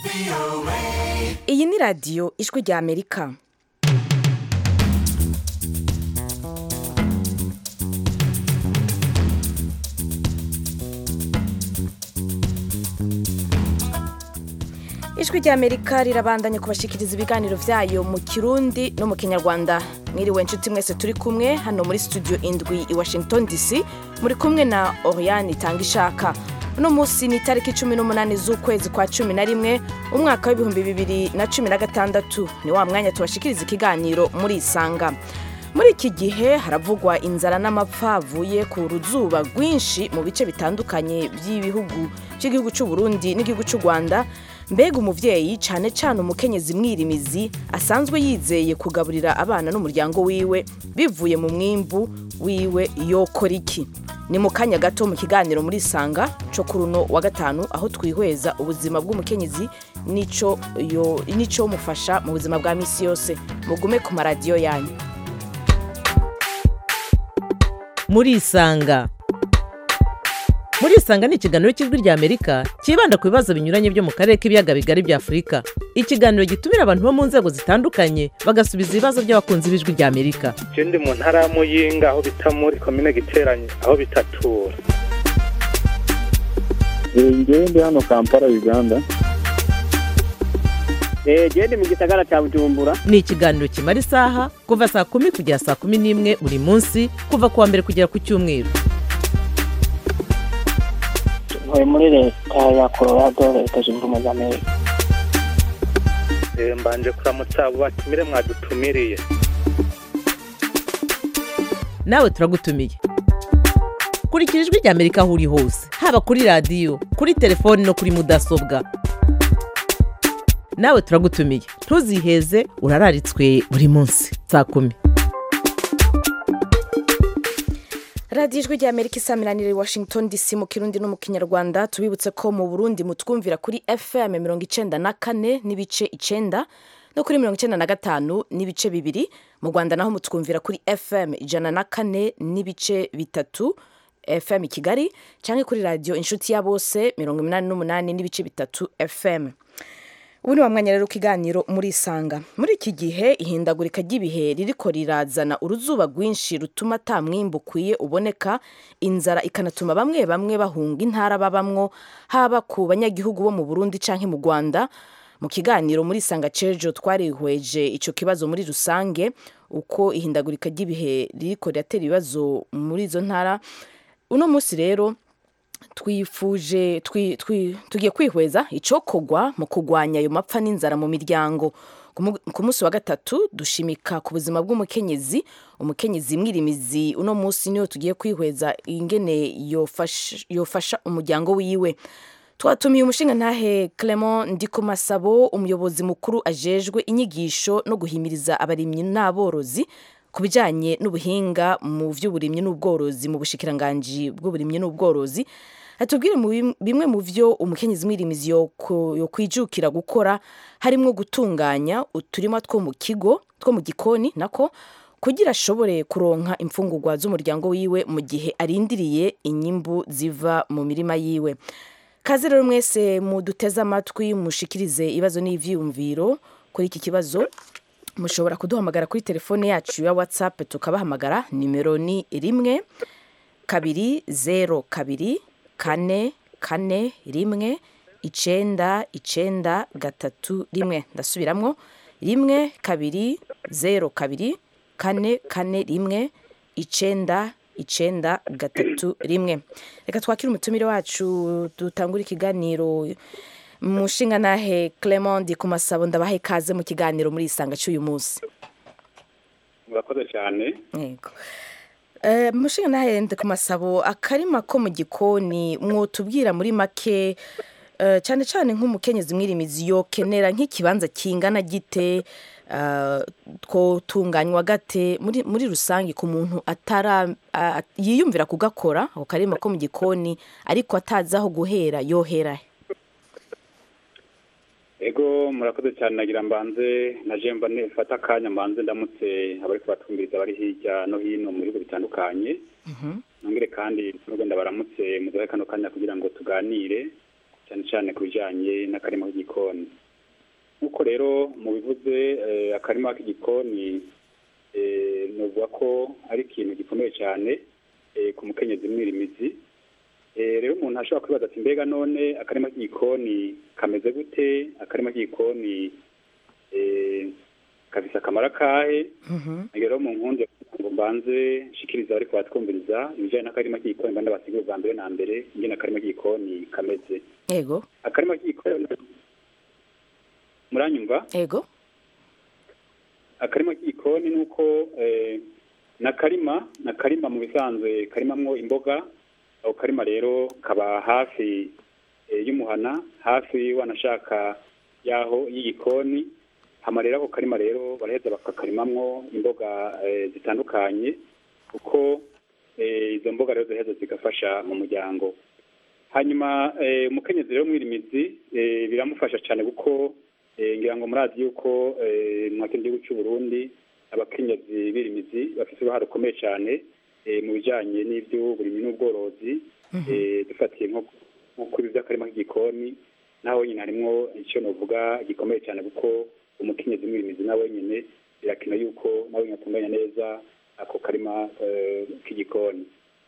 iyi ni radiyo ijwi rya amerika ijwi rya amerika rirabandanya kubashikiriza ibiganiro byayo mu kirundi no mu kinyarwanda mwiriwe inshuti mwese turi kumwe hano muri studio indwi i washington dc muri kumwe na oriane itanga ishaka uno munsi ni itariki cumi n'umunani z'ukwezi kwa cumi na rimwe umwaka w'ibihumbi bibiri na cumi na gatandatu ni wa mwanya tubashikiriza ikiganiro muri isanga muri iki gihe haravugwa inzara n'amapfa avuye ku ruzuba rwinshi mu bice bitandukanye by'ibihugu by'igihugu cy'u Burundi n'igihugu cy'u Rwanda mbega umuvyeyi cyane cyane umukenyezi mwirimizi asanzwe yizeye kugaburira abana n'umuryango wiwe bivuye mu mwimbu wiwe yokora iki ni mu kanya gato mu kiganiro muri sanga cyo kuri uno wa gatanu aho twihweza ubuzima bw'umukenyezi n'ico yo- n'ico mufasha mu buzima bwa misi yose mugume ku maradiyo yanyu murisanga murisanga ni ikiganiro cy'ijwi rya amerika cyibanda ku bibazo binyuranye byo mu karere k'ibiyaga bigari bya afurika ikiganiro gitumira abantu bo mu nzego zitandukanye bagasubiza ibibazo by'abakunzi b'ijwi rya amerika je ndi mu ntara ya muyinga aho bita muri komine giteranye aho bitatura ngewe ndi hano kampala uganda gende mu gisagara cya bujumbura ni ikiganiro kimara isaha kuva saa kumi kugera saa kumi n'imwe buri munsi kuva ku wa mbere kugera ku cyumweru ntuye muri leta ya colorado leta zunze ubumwe za amerika Eh, mbanje kuramutsa abo batumire mwadutumiriye nawe turagutumiye kurikira ijwi rya amerika aho uri hose haba kuri radiyo kuri telefoni no kuri mudasobwa nawe turagutumiye ntuziheze urararitswe buri munsi saa kumi radiyo ijwi rya amerika isamiranira i washington dc mu kirundi no mu kinyarwanda tubibutse ko mu burundi mutwumvira kuri fm mirongo icenda na kane n'ibice icenda no kuri mirongo icenda na gatanu n'ibice bibiri mu rwanda naho mutwumvira kuri fm ijana na kane n'ibice bitatu fm i kigali cyangwa kuri radiyo inshuti ya bose mirongo inani n'umunani n'ibice bitatu fm ubu ni wa mwanya rero w'ikiganiro muri isanga muri iki gihe ihindagurika ry'ibihe ririko rirazana uruzuba rwinshi rutuma ata mwimbu ukwiye uboneka inzara ikanatuma bamwe bamwe bahunga intara babamwo haba ku banyagihugu bo mu burundi canke mu rwanda mu kiganiro muri isanga cejo twarihweje ico kibazo muri rusange uko ihindagurika ry'ibihe ririko riratera ibibazo muri izo ntara uno munsi rero twifuje twi- twi- tugiye kwihweza icokogwa mu kugwanya ayo mapfa n'inzara mu miryango Ku mu- ku munsi wa gatatu dushimika ku buzima bw'umukenyezi umukenyezi mwirimizi uno munsi niyo tugiye kwihweza ingene yofasha, yofasha umuryango wiwe twatumiye umushinga ntahe Clement Ndikumasabo umuyobozi mukuru ajejwe inyigisho no guhimiriza abarimyi n'aborozi ku bijyanye n'ubuhinga mu by'uburimyi n'ubworozi mu bushikiranganji bw'uburimyi n'ubworozi atubwire mu bim- bimwe mu byo umukenyezi mwirimizi yoko- yokwijukira gukora harimo gutunganya uturima two mu kigo two mu gikoni nako kugira ashobore kuronka imfungurwa z'umuryango wiwe mu gihe arindiriye inyimbu ziva mu mirima yiwe kaze rero mwese muduteze amatwi mushikirize ibibazo n'ivyiyumviro kuri iki kibazo mushobora kuduhamagara kuri telefone yacu ya whatsapp tukabahamagara nimero ni rimwe kabiri zero kabiri kane kane rimwe icenda icenda gatatu rimwe ndasubiramwo rimwe kabiri zero kabiri kane kane rimwe icenda icenda gatatu rimwe reka twakire umutumire wacu dutangure ikiganiro mushinga nahe Clement ku masabo ndabahe kaze mu kiganiro muri isanga cy'uyu munsi murakoze cyane yego Eh, mushinga nahende ku masabo akarima ko mu gikoni mwotubwira muri make eh, cyane cyane nk'umukenyezi mwirimizi yokenera nk'ikibanza kingana gite eh, twotunganywa gate muri, muri rusange ku muntu atara a- yiyumvira kugakora ako karima ko mu gikoni ariko atazi aho guhera yohera he? ego murakoze cyane nagira mbanze na jemba nefata akanya mbanze ndamutse abari kubatumviriza bari hirya no hino mu bihugu bitandukanye nongere kandi nubwo ndabaramutse muduhe kano kanya kugira ngo tuganire cyane cyane ku bijyanye n'akarima k'igikoni nk'uko rero mu bivuze eh, akarima k'igikoni eh, nuvuga ko ari ikintu gikomeye cyane eh, ku mukenyezi mwirimizi Eh, rero umuntu ashobora kwibaza ati mbega none akarima k'igikoni kameze gute akarima k'igikoni eh, gafise akamaro akahe Mhm. rero mu nkunzi ngo mbanze nshikiriza ariko batwumviriza ibijyanye n'akarima k'igikoni mbanda basigure bwa mbere na mbere ingene akarima k'igikoni kameze ego akarima k'igikoni muranyumva ego akarima k'igikoni ni uko eh, ni akarima ni akarima mu bisanzwe karimamwo imboga ako karima rero kaba hafi eh, y'umuhana hafi wanashaka y'aho y'igikoni hama rero ako karima rero baraheza bakakarimamwo imboga eh, zitandukanye kuko eh, izo mboga rero ziheza zigafasha mu muryango hanyuma eh, umukenyezi rero mwirimizi eh, biramufasha cyane kuko eh, ngira ngo murazi yuko eh, mu kindi gihugu cy'u Burundi abakenyezi birimizi bafite uruhare rukomeye cyane eh, mu bijyanye n'iby'uburimyi n'ubworozi eh, dufatiye nko nko kuri by'akarima k'igikoni naho nyine harimwo icyo novuga gikomeye cyane kuko umukenyezi mwirimizi nawe nyine birakina yuko nawe nyine atunganya neza ako karima eh, k'igikoni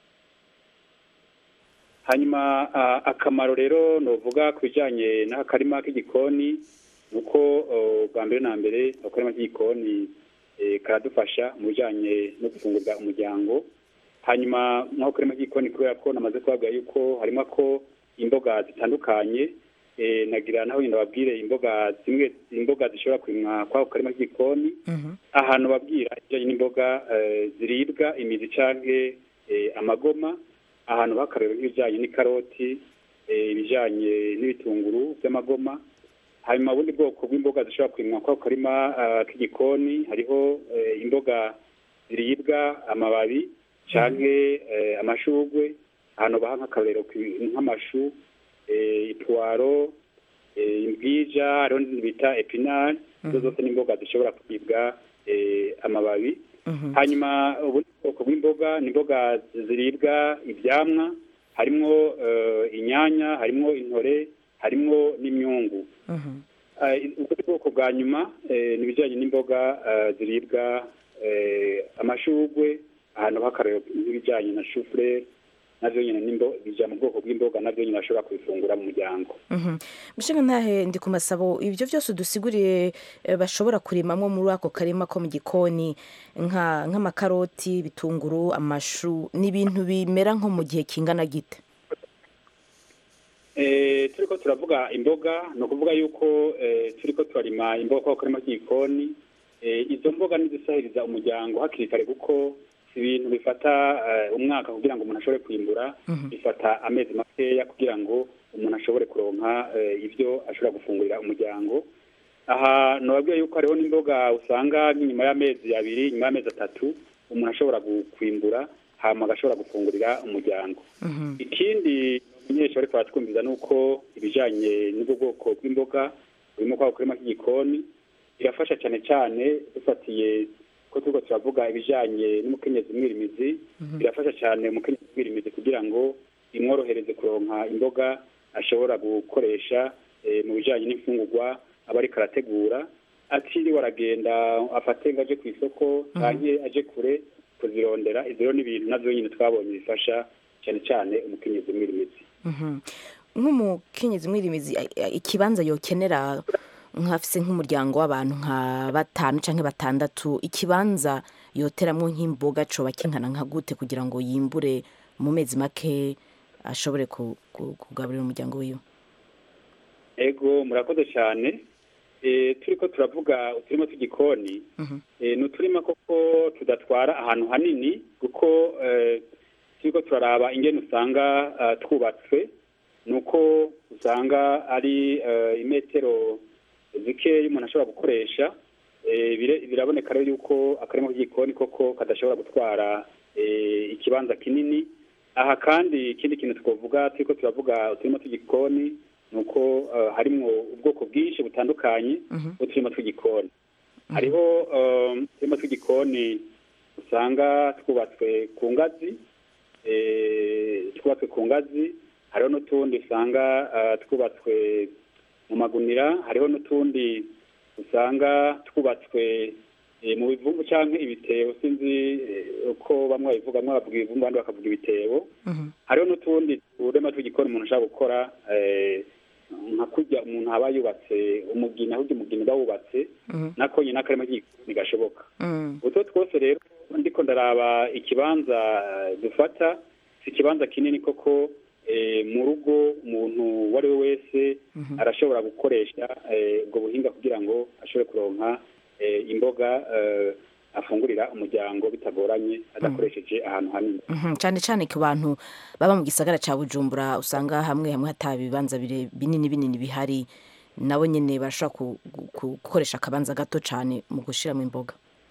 hanyuma ah, akamaro rero novuga ku bijyanye n'akarima k'igikoni ni uko oh, bwa mbere na mbere akarima k'igikoni eh, karadufasha mu bijyanye no gufungurira umuryango hanyuma nk'aho karima k'igikoni kubera ko namaze kubabwira yuko harimo ko imboga zitandukanye eh, nagira naho nyine babwire imboga zimwe imboga zishobora kurimwa kw'ako karima k'igikoni Mhm. ahantu babwira ibijyanye n'imboga eh, ziribwa imizi canke eh, amagoma ahantu bakareba nk'ibijyanye n'ikaroti eh, ibijyanye n'ibitunguru by'amagoma hanyuma ubundi bwoko bw'imboga zishobora kurimwa kw'ako karima ah, k'igikoni hariho eh, imboga ziribwa amababi canke eh, amashugwe ahantu baha nk'akarorero ki- nk'amashu eh, ipwaro eh, imbwija hariho n'izindi bita epinari izo zose ni imboga zishobora kuribwa eh, amababi Mhm. hanyuma ubundi bwoko bw'imboga ni imboga ziribwa ibyamwa harimwo eh, inyanya harimwo intore harimwo n'imyungu Mhm. Eh, ubundi bwoko bwa nyuma eh, ni ibijyanye n'imboga eh, ziribwa eh, amashugwe ahantu h'akarero nk'ibijyanye na shufurere navyo nyine n'imbo- bija mu bwoko bw'imboga navyo nyine bashobora kubifungura mu muryango Mhm. Mushinga ntahe ndi ku masabo ibyo byose udusiguriye eh, bashobora kurimamwo muri ako karima ko mu gikoni nka nk'amakaroti ibitunguru amashu ni ibintu bimera nko mu gihe kingana gite Eh, turiko turavuga imboga ni ukuvuga yuko eh, turiko turarima imboga kwa karima k'igikoni eh, izo mboga nizisahiriza umuryango hakiri kare kuko si ibintu bifata eh, umwaka kugira ngo umuntu ashobore kwimbura bifata amezi makeya kugira ngo umuntu ashobore kuronka eh, ibyo ashobora gufungurira umuryango aha nababwiye yuko hariho n'imboga usanga nk'inyuma y'amezi abiri nyuma y'amezi atatu umuntu ashobora gu- kwimbura hama agashobora gufungurira umuryango ikindi umunyeshuri ariko aratwumviza ni uko ibijyanye n'ubwo bwoko bw'imboga burimo kwa kurima k'igikoni birafasha cyane cyane dufatiye ko turiko turavuga ibijyanye n'umukenyezi mwirimizi birafasha cyane umukenyezi mwirimizi kugira ngo imworohereze kuronka imboga ashobora gukoresha eh, mu bijyanye n'imfungurwa aba ariko arategura atiriwe aragenda afate ngo aje ku isoko canke aje kure kuzirondera ivyo rero ni ibintu navyo nyine twabonye bifasha cyane cyane umukenyezi mwirimizi Mhm. nk'umukenyezi mwirimizi a- a- ikibanza yokenera nk'afise nk'umuryango w'abantu nka batanu canke batandatu ikibanza yoteramwo nk'imboga coba kingana nka gute kugira ngo yimbure mu mezi make ashobore ku- ku- kugaburira umuryango wiwe ego murakoze cyane Eh, turiko turavuga uturima tw'igikoni Mhm. Eh, ni uturima koko tudatwara ahantu hanini kuko eh, turiko turaraba ingene usanga ah, twubatswe ni uko usanga ari eh, imetero zikeya umuntu ashobora gukoresha Eh, bire- biraboneka rero yuko akarima k'igikoni koko kadashobora gutwara eh, ikibanza kinini aha kandi ikindi kintu twavuga turiko turavuga uturima tw'igikoni ni uko eh, harimwo ubwoko bwinshi butandukanye bw'uturima tw'igikoni hariho eh, uturima tw'igikoni usanga twubatswe ku ngazi eh, twubatswe ku ngazi hariho n'utundi usanga eh, twubatswe mu magunira hariho n'utundi usanga twubatswe eh, mu bivumbu cyangwa ibitebo sinzi eh, uko bamwe babivuga bamwe bavuga ibivumbu abandi bakavuga ibitebo Mhm. hariho n'utundi turema tw'igikoni umuntu ashobora gukora eh, nka kurya umuntu aba yubatse umugina ahubwo umugina uba wubatse Mhm. nako nyine akarima k'igikoni gashoboka Mm. utwo twose rero ndiko ndaraba ikibanza eh, dufata si ikibanza kinini koko eh, mu rugo umuntu uwo ari we wese arashobora gukoresha eh, ubwo buhinga kugira ngo ashobore kuronka eh, imboga eh, afungurira umuryango bitagoranye adakoresheje ahantu hanini Mhm, cyane cyane ku bantu baba mu gisagara cya bujumbura usanga hamwe hamwe hataba ibibanza bire- binini binini bihari nabo nyine barashobora ku- ku- gukoresha akabanza gato cyane mu gushyiramo imboga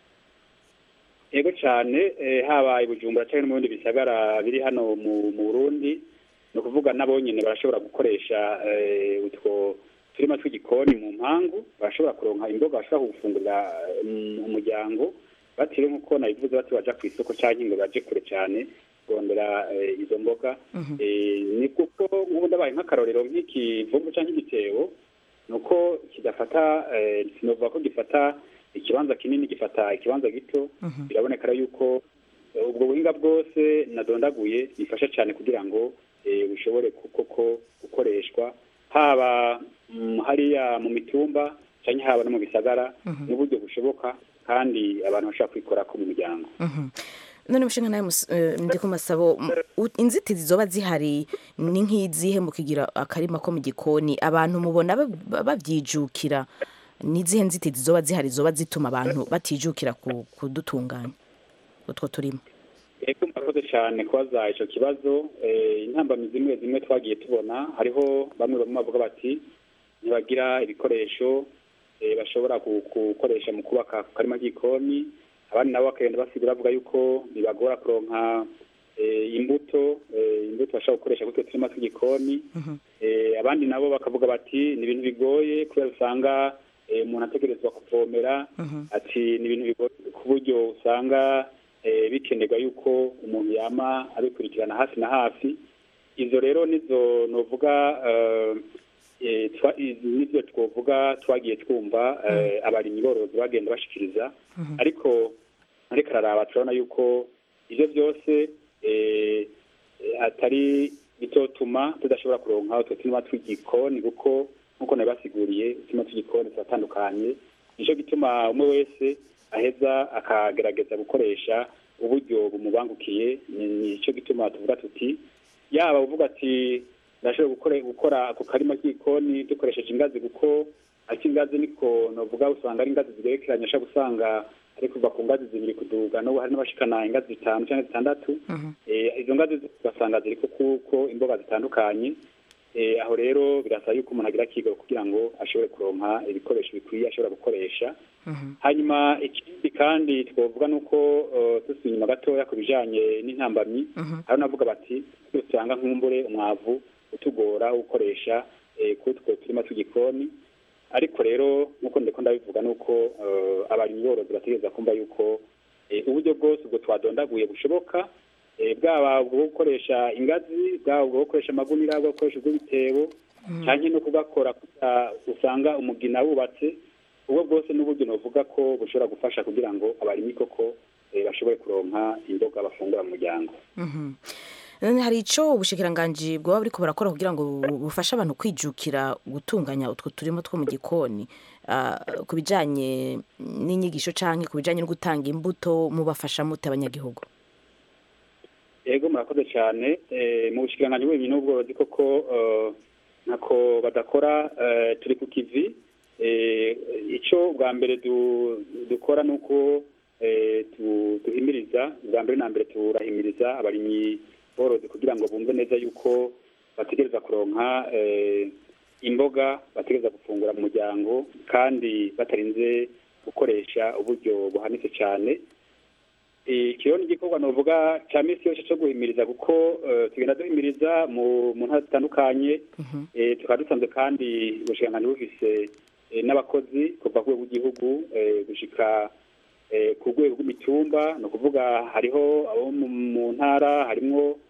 yego cyane eh, haba i bujumbura cyangwa no mu bindi bisagara biri hano mu mu burundi ni ukuvuga nabo nyine barashobora gukoresha eh, utwo turima tw'igikoni mu mpangu barashobora kuronka imboga bashobora gufungurira eh, umuryango batiriwe nk'uko nabivuze bati baja ku isoko cyangwa ngo baje kure cyane kurondera eh, izo mboga Eh, ni kuko nk'ubu ndabaye nk'akarorero nk'ikivumbu cyangwa igitebo ni uko kidafata eh, sinovuga ko gifata ikibanza kinini gifata ikibanza gito biraboneka rero yuko eh, ubwo buhinga bwose nadondaguye bifasha cyane kugira ngo eh, bushobore ku- koko gukoreshwa haba mm, hariya mu mitumba cyangwa haba no mu bisagara n'uburyo bushoboka kandi abantu bashobora kwikorako mu muryango none mushinga nawe mus- eh, ndi ku masabo m- u- inzitizi zoba zihari ni nk'izihe mu kugira akarima ko mu gikoni abantu mubona ba- ba- babyijukira ni izihe nzitizi zoba zihari zoba zituma abantu batijukira ku- kudutunganya utwo turimo Ego murakoze cyane kubaza icyo kibazo eh, intambamyi zimwe zimwe twagiye tubona hariho bamwe bamwe bavuga bati ntibagira ibikoresho eh, bashobora gu- gukoresha mu kubaka ku karima k'igikoni abandi nabo bakagenda basigura bavuga yuko bibagora kuronka eh, imbuto eh, imbuto bashobora gukoresha kuri utwo turima tw'igikoni Eh, abandi nabo bakavuga bati ni ibintu bigoye kubera usanga eh, umuntu ategerezwa kuvomera ati ni ibintu bigoye ku buryo usanga eh, bikenerwa yuko umuntu yama abikurikirana hafi na hafi izo rero nizo novuga eh, eh, twa- i- nivyo twovuga twagiye twumva eh, abarimyi borozi bagenda bashikiriza ariko ariko araraba turabona yuko ivyo byose eh, eh, atari bitotuma tudashobora kuronka utwo turima tw'igikoni kuko nk'uko nabibasiguriye uturima tw'igikoni turatandukanye nico gituma umwe wese aheza akagerageza gukoresha uburyo bumubangukiye ni nico gituma tuvuga tuti yaba uvuga ati ndashobora gukora gukora ako karima k'igikoni dukoresheje ingazi kuko ariko ingazi niko novuga usanga ari ingazi zigerekeranye ashobora gusanga ari kuva ku ngazi zibiri kuduga n'ubu hari n'abashikana ingazi zitanu cyangwa zitandatu Eh, izo ngazi zose ugasanga ziriko kuko imboga zitandukanye Eh, aho rero birasaba yuko umuntu agira akiga kugira ngo ashobore kuronka ibikoresho bikwiye ashobora gukoresha hanyuma ikindi kandi twavuga ni uko eh, dusubiye inyuma gatoya ku bijanye n'intambamyi hari navuga bati usanga nk'umbure umwavu utugora wo gukoresha eh, kuri utwo turima tw'igikoni ariko rero nk'uko ndiko ndabivuga ni uko eh, abarimyi borozi bategereza kumva yuko eh, uburyo bwose ubwo twadondaguye bushoboka eh, bwaba ubwo bwo gukoresha ingazi bwaba ubwo bwo gukoresha amagunira bwo gukoresha ubw'ibitebo cyangwa no kugakora kugira usanga umugina wubatse ubwo bwose n'uburyo novuga ko bushobora gufasha kugira ngo abarimyi koko eh, bashobore kuronka imboga bafungura mu muryango none hari icyo ubushikiranganji bwaba buriko burakora kugira ngo bu- bufashe abantu kwijukira gutunganya utwo turimo two mu gikoni ah, ku bijanye n'inyigisho canke ku bijanye no gutanga imbuto mubafasha mute abanyagihugu yego murakoze cyane Eh, mu bushikiranganji bw'ibintu n'ubworozi koko eh, ntako badakora eh, turi ku kivi Eh, ico bwa mbere du- dukora ni uko eh, tu- duhimiriza bwa mbere na mbere turahimiriza abarimyi borozi kugira ngo bumve neza yuko bategereza kuronka eh, imboga bategereza gufungura mu muryango kandi batarinze gukoresha uburyo buhanitse cyane ikiyo ni igikorwa novuga cya minsi yose cyo guhimiriza kuko eh, tugenda duhimiriza mu mu ntara zitandukanye eh, tukaba dusanzwe kandi ubushikiranganji bufise eh, n'abakozi kuva ku rwego rw'igihugu eh, gushika eh, ku rwego rw'imitumba ni ukuvuga hariho abo mu mu ntara harimwo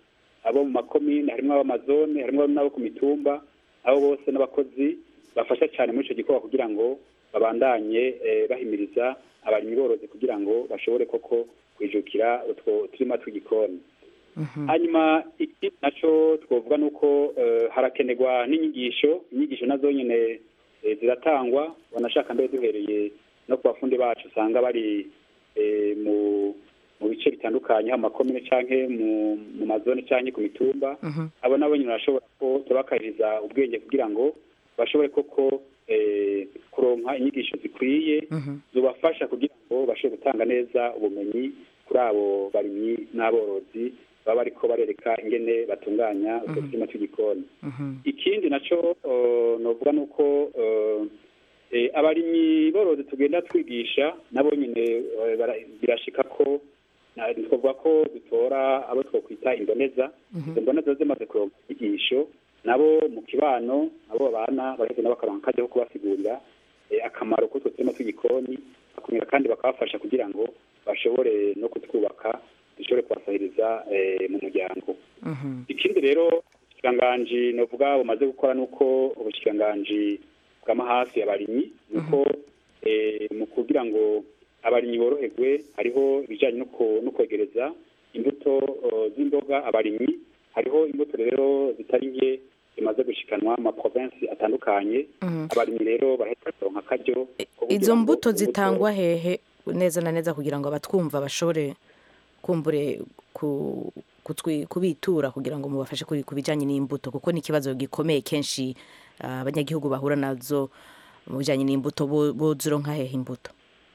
abo mu makomine harimo ab'amazone harimo n'abo ku mitumba abo bose n'abakozi bafasha cyane muri icyo gikorwa kugira ngo babandanye eh, bahimiriza abarimyi borozi kugira ngo bashobore koko kwijukira utwo turima tw'igikoni hanyuma ikindi nacyo twavuga ni uko eh, harakenerwa n'inyigisho inyigisho nazo nyine eh, ziratangwa banashaka mbere duhereye no ku bafundi bacu usanga bari eh, mu mu bice bitandukanye haba mu makomine canke mu mu mazone canke ku mitumba abo nabo nyine barashobora ko tubakariza ubwenge kugira ngo bashobore koko eh, kuronka inyigisho zikwiye zubafasha kugira ngo bashobore gutanga neza ubumenyi kuri abo barimyi n'aborozi baba bariko barereka ingene batunganya utwo turima tw'igikoni ikindi naco uh, novuga nuko uh, eh, abarimyi borozi tugenda twigisha nabo nyine eh, bara- birashika ko na- twavuga ko dutora abo twokwita imboneza izo mboneza zimaze kuronka inyigisho nabo mu kibano abo babana baraheza nabo bakaronka akajya ko kubasigurira eh, akamaro k'utwo turima tw'igikoni bakumira kandi bakabafasha kugira ngo bashobore no kutwubaka dushobore kubasahiriza eh, mu muryango ikindi rero ubushikiranganji novuga bumaze gukora nuko ubushikiranganji bw'amahasi abarimyi nuko eh, mu kugira ngo abarimyi boroherwe hariho ibijyanye no ku- no kwegereza imbuto eh, z'imboga abarimyi hariho imbuto rero zitari nke zimaze gushikanwa mu maprovensi atandukanye abarimyi rero barahita baronka akaryo ko kugira izo ngo mbuto imbuto- zitangwa hehe neza na neza kugira ngo abatwumva bashobore kumbure ku- kutwi- kubitura kugira ngo mubafashe kuri- ku bijyanye n'imbuto kuko ni ikibazo gikomeye kenshi ah, abanyagihugu bahura nazo mu bijyanye n'imbuto bo- bozironka hehe imbuto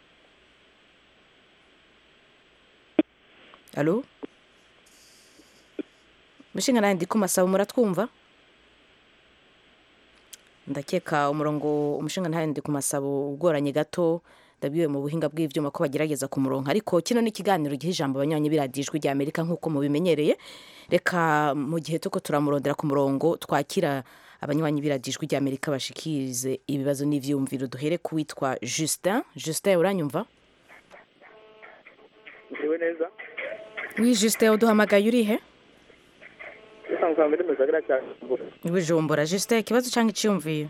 alo mushinga nawe ndi kumasaba muratwumva ndakeka umurongo umushinga ntayo ndi ku masabo ugoranye gato ndabiwe mu buhinga bw'ivyuma ko bagerageza ku murongo ariko kino ni ikiganiro giha ijambo abanywanyi biradijwi rya amerika nk'uko mubimenyereye reka mu gihe tuko turamurondera ku murongo twakira abanywanyi biradijwi rya amerika bashikirize ibibazo n'ivyumviro duhere ku witwa justin justin uranyumva Ndiwe neza wi justin uduhamagaye urihe usanzwe muri muzagara cyane bujumbura justin ikibazo cyangwa iciyumviro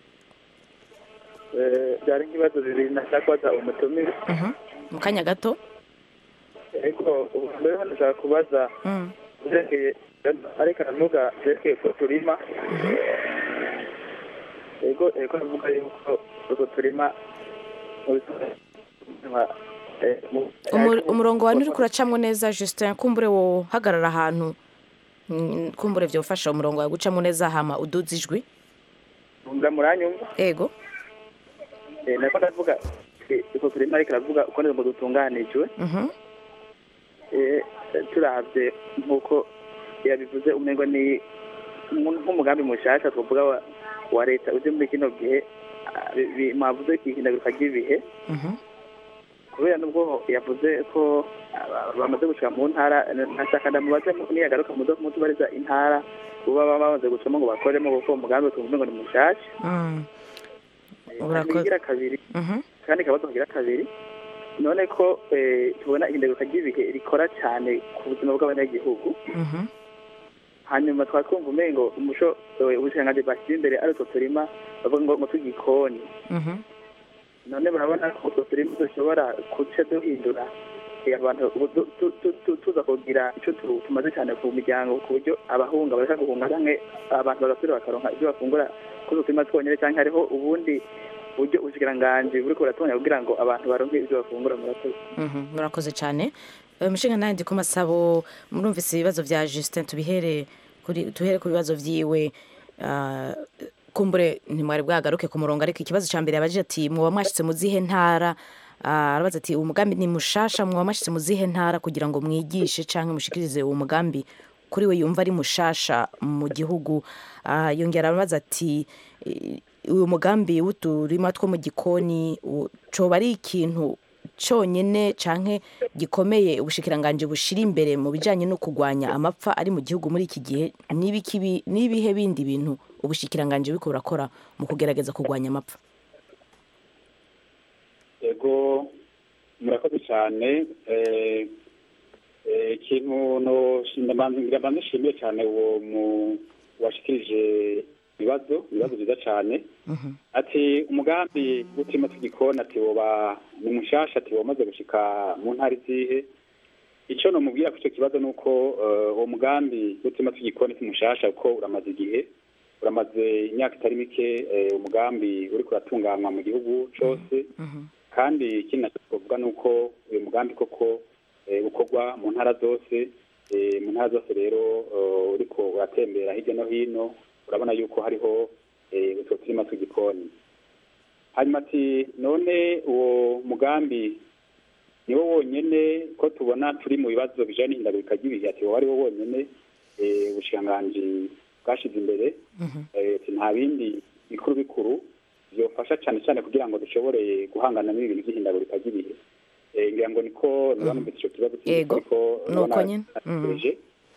byari nk'ibibazo bibiri nashaka kubaza umutumire Mhm. mu kanya gato ariko ubu mbere hano nashaka kubaza Mm. byerekeye ariko aravuga byerekeye ko turima yego yego aravuga yuko utwo turima mu bisobanuro eh, mu- Umur- umurongo wawe nturi kuracamwo neza justin kumbure wo hagarara ahantu mm, kumbure vyofasha umurongo wawe gucamo neza hama uduze ijwi Mura- muranyumva ego Eh, nako ndavuga eh, utwo turima ariko aravuga uko neza dutunganijwe Mhm. Eh, turavye nk'uko yabivuze umengo ni umu- nk'umugambi mushasha twovuga wa, wa leta uje muri kino gihe ah, bi- bi- mwavuze ihindagurika ry'ibihe Mhm. kubera nubwo yavuze ko ah, bamaze gushika mu ntara nashaka ndamubaze niyagaruka muzo mutubariza intara uba baba bamaze gucamo ngo bakoremo kuko uwo mugambi tuvuze ngo ni mushasha Mm. hanyuma Urakoze. igira kabiri Mhm. kandi kabazo kagira kabiri none ko eh, tubona ihindagurika ry'ibihe rikora cyane ku buzima bw'abanyagihugu Mhm. hanyuma twaba twumva umengo umuco eh, ubushikiranganji bashyize imbere ari utwo turima bavuga ngo ngo tw'igikoni Mhm. none murabona ko utwo turima dushobora guca duhindura eh, abantu ubu tu- tu- tu- tu- tuza kugira icyo tu- tumaze cyane ku miryango ku buryo abahunga bareka guhunga canke abantu bagasubira bakaronka ibyo bafungura kuri utwo turima twonyene canke hariho ubundi buryo ubushikiranganji buriko buratonya kugira ngo abantu baronke ibyo bafungura murakoze Mhm. murakoze cyane Eh, mushinga nawe ndi ku masabo murumvise ibibazo vya justin tubihere kuri tuhere ku bibazo vyiwe Ah, kumbure ntimwari bwagaruke ku murongo ariko ikibazo ca mbere yabajije ati mwoba mwashitse mu zihe ntara Ah, arabaza ati umugambi ni mushasha mwoba mwashitse mu zihe ntara kugira ngo mwigishe canke mushikirize uwo mugambi kuri we yumva ari mushasha mu gihugu Ah, yongera arabaza ati eh, uyu mugambi w'uturima two mu gikoni u- coba ari ikintu cyonyine canke gikomeye ubushikiranganji bushira imbere mu bijanye no kurwanya amapfa ari mu gihugu muri iki gihe n'ibiki bi- n'ibihe bindi bintu ubushikiranganji buriko burakora mu kugerageza kurwanya amapfa yego murakoze cyane eh, Eh, ikintu no ndabanza mbanza nshimiye cyane uwo mu washikirije ibibazo ibibazo byiza cyane Mhm. ati umugambi w'uturima tw'igikoni ati woba ni mushasha ati wamaze gushika mu ntara izihe icyo nomubwira ku icyo kibazo ni uko eh, uwo mugambi w'uturima tw'igikoni si mushasha kuko uramaze igihe uramaze imyaka itari mike eh, umugambi uri kuratunganywa mu gihugu cyose Mhm. kandi ikindi nacyo twavuga ni uko uyu mugambi koko eh, ukorwa mu ntara zose eh, mu ntara zose rero eh, uriko uratembera hirya no hino urabona yuko hariho eh, utwo turima tw'igikoni hanyuma ati none uwo mugambi niwo wonyene ko tubona turi mu bibazo bijanye n'ihindagurika ry'ibihe ati wowe ari wo wonyene eh, ubushikiranganji bwashize imbere Mhm. eh, ati nta bindi bikuru bikuru byofasha cyane cyane kugira ngo dushobore guhangana n'ibintu by'ihindagurika ry'ibihe Eh, ngira ngo niko ntibanumvise icyo kibazo cy'ingufu, Yego, ariko nuko urabona nyene. Mhm. natekereje.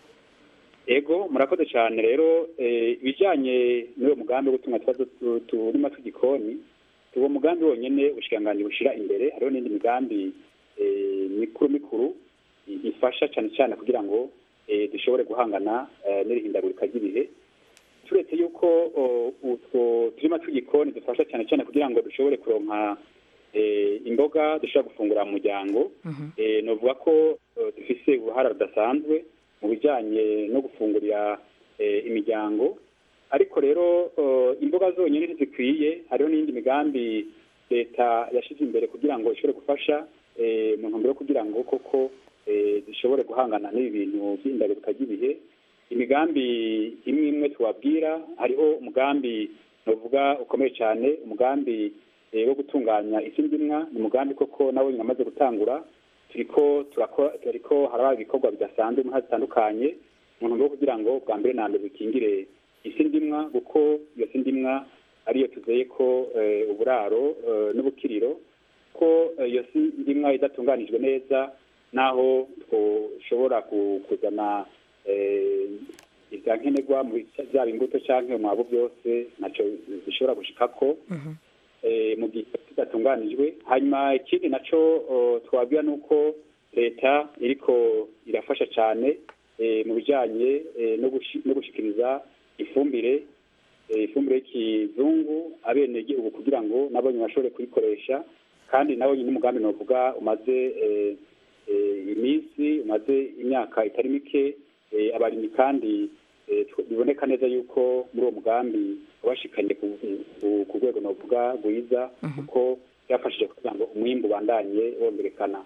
ego murakoze cyane rero eh, ibijyanye n'uwo mugambi wo gutunga tubazo tu- turima tw'igikoni uwo mugambi wonyene ubushikiranganji bushira imbere hariho n'indi migambi eh, mikuru mikuru i- ifasha cyane cyane kugira ngo eh, dushobore guhangana eh, n'irihindagurika ry'ibihe turetse yuko o, utwo turima tw'igikoni dufasha cyane cyane kugira ngo dushobore kuronka eh, imboga dushobora gufungura mu muryango Mhm. eh, novuga ko eh, dufise uruhara rudasanzwe mu bijyanye no gufungurira eh, imiryango ariko rero eh, imboga zonyine ntizikwiye hariho n'indi migambi leta yashyize imbere kugira ngo ishobore gufasha eh, mu ntumbero yo kugira ngo koko eh, dushobore guhangana n'ibi bintu by'ihindagurika ry'ibihe imigambi imwe imwe tubabwira hariho umugambi novuga ukomeye cyane umugambi eh, wo gutunganya isi ndimwa ni umugambi koko nawe nyine amaze gutangura turiko turakora turiko haraba ibikorwa bidasanzwe mu ntara zitandukanye mu ntumbero yo kugira ngo bwa mbere na mbere bikingire isi ndimwa kuko iyo si ndimwa ariyo tuzeye ko eh, uburaro eh, n'ubukiriro ko eh, iyo si ndimwa idatunganijwe neza naho twoshobora ku- kuzana eh, ibya nkenerwa mu bica- byaba imbuto cyangwa umwabo byose ntacyo zishobora gushikako Mhm. eh, mu gihe kidatunganijwe hanyuma ikindi naco oh, twabwira ni uko leta iriko irafasha cyane eh, mu bijanye eh, no gushi- no gushikiriza ifumbire eh, ifumbire y'ikizungu abenegihugu kugira ngo nabo nyine bashobore kuyikoresha kandi nabo nyine umugambi novuga umaze eh, eh, iminsi umaze imyaka itari mike eh, abarimyi kandi eh, tw- biboneka neza yuko muri uwo mugambi wabashikanye ku- ku- ku rwego novuga rwiza kuko byafashije kugira ngo umwimbu ubandanye wongerekana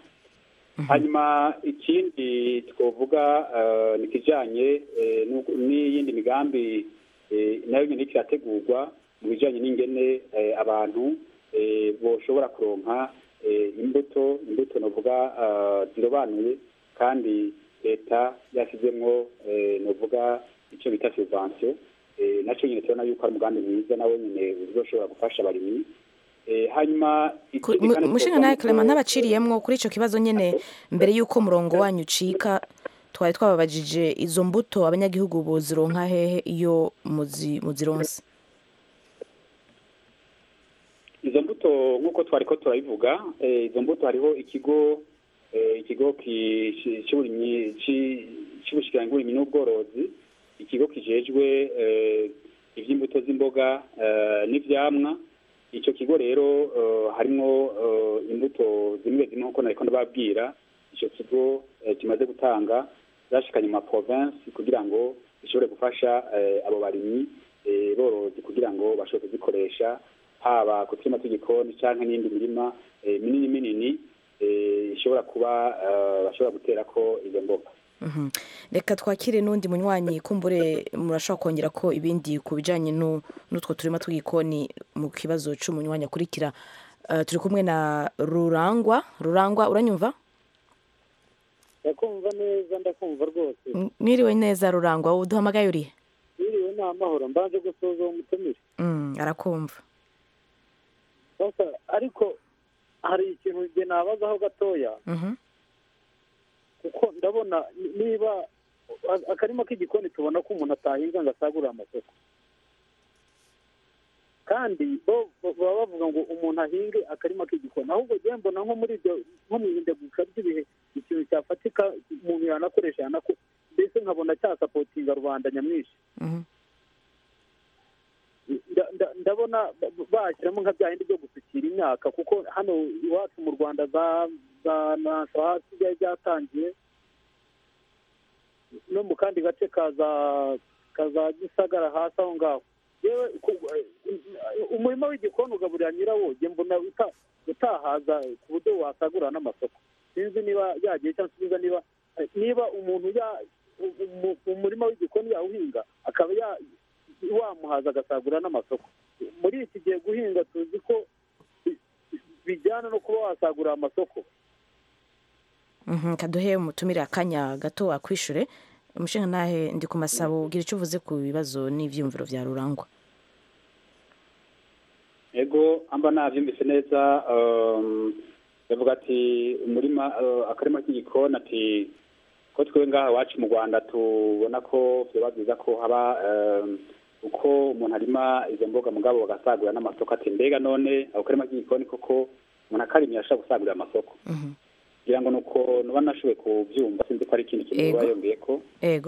hanyuma ikindi twavuga eh, ni ikijanye eh, n'uko- n'iyindi migambi eh, nayo nyine iriko irategurwa mu bijanye n'ingene eh, abantu eh, boshobora kuronka eh, imbuto imbuto novuga eh, zirobanuye kandi leta yashyizemwo eh, novuga icyo bita subvention eh, nacyo nyine tubona yuko ari umugambi mwiza nawe nyine uzoshobora gufasha abarimyi Eh, hanyuma ikindi kandi mushinga twovuga nawe nuko- clement ntabaciriyemwo kuri icyo kibazo nyine mbere y'uko umurongo wanyu ucika twari twababajije izo mbuto abanyagihugu bozironka hehe iyo muzi- muzironse izo mbuto nk'uko twari ko turabivuga eh, izo mbuto hariho ikigo eh, ikigo ki- ci- c'uburimyi ci- c'ubushikiranganji bw'uburimyi n'ubworozi ikigo kijejwe eh, ivy'imbuto z'imboga eh, n'ivyamwa ico kigo rero eh, harimwo eh, imbuto zimwe zimwe nk'uko nariko ndababwira ico kigo eh, kimaze gutanga zashikanye mu maprovinsi kugira ngo gishobore gufasha eh, abo barimyi eh, borozi kugira ngo bashobore kuzikoresha haba ku turima tw'igikoni canke n'indi mirima eh, minini minini eh, ishobora kuba eh, bashobora guterako izo mboga Mhm. reka twakire n'undi munywanyi kumbure murashobora kongera ko ibindi ku bijyanye nu- n'utwo turima tw'igikoni mu kibazo cy'umunywanyi akurikira Eh, turi kumwe na rurangwa rurangwa uranyumva ndakumva neza ndakumva rwose M- mwiriwe neza rurangwa uduhamagaye urihe biriwe ni amahoro mbanje gusoza uwo mutumire Mm, arakumva Sasa, ariko hari ikintu njye nabazaho gatoya Mhm. kuko ndabona ni- niba a- akarima k'igikoni tubona ko umuntu atahinga ngo asagurire amasoko kandi bo bo- baba bavuga ngo umuntu ahinge akarima k'igikoni ahubwo njyewe mbona nko muri ibyo nko mu ihindagurika ry'ibihe ikintu cyafatika umuntu yanakoresha yanako mbese nkabona cyasapotinga rubanda nyamwinshi Mhm. nda- nda- ndabona ba- bashyiramo nka bya bindi byo gusukira imyaka kuko hano iwacu mu rwanda za za nanso hasi byari byatangiye no mu kandi gace ka za ka za gisagara hasi aho ngaho yewe ku- umurima w'igikoni ugaburira nyirawo njye mbona uta- utahaza ku buryo wasagurira n'amasoko sinzi niba yagiye cyangwa sinzi niba niba umuntu ya umu- umurima w'igikoni yawuhinga akaba ya wamuhaza agasagurira n'amasoko muri iki gihe guhinga tuzi ko bi- bijyana no kuba wasagurira amasoko Mhm, kaduhe umutumire akanya gato akwishure umushinga nahe ndi ku masabo ugira icyo uvuze ku bibazo n'ivyumviro vya rurangwa ego amba navyumvise neza um, bavuga ati umurima uh, akarima k'igikoni ati ko twe ngaha iwacu mu rwanda tubona ko vyoba vyiza ko haba um, uko umuntu arima izo mboga mugabo bagasagurira n'amasoko ati mbega none ako karima k'igikoni koko umuntu akarimye ashobora gusagurira amasoko Mhm. kugira ngo nuko nuba nashoboye kuvyumva sinzi ko ari ikindi kintu Ego. biba yongeyeko ego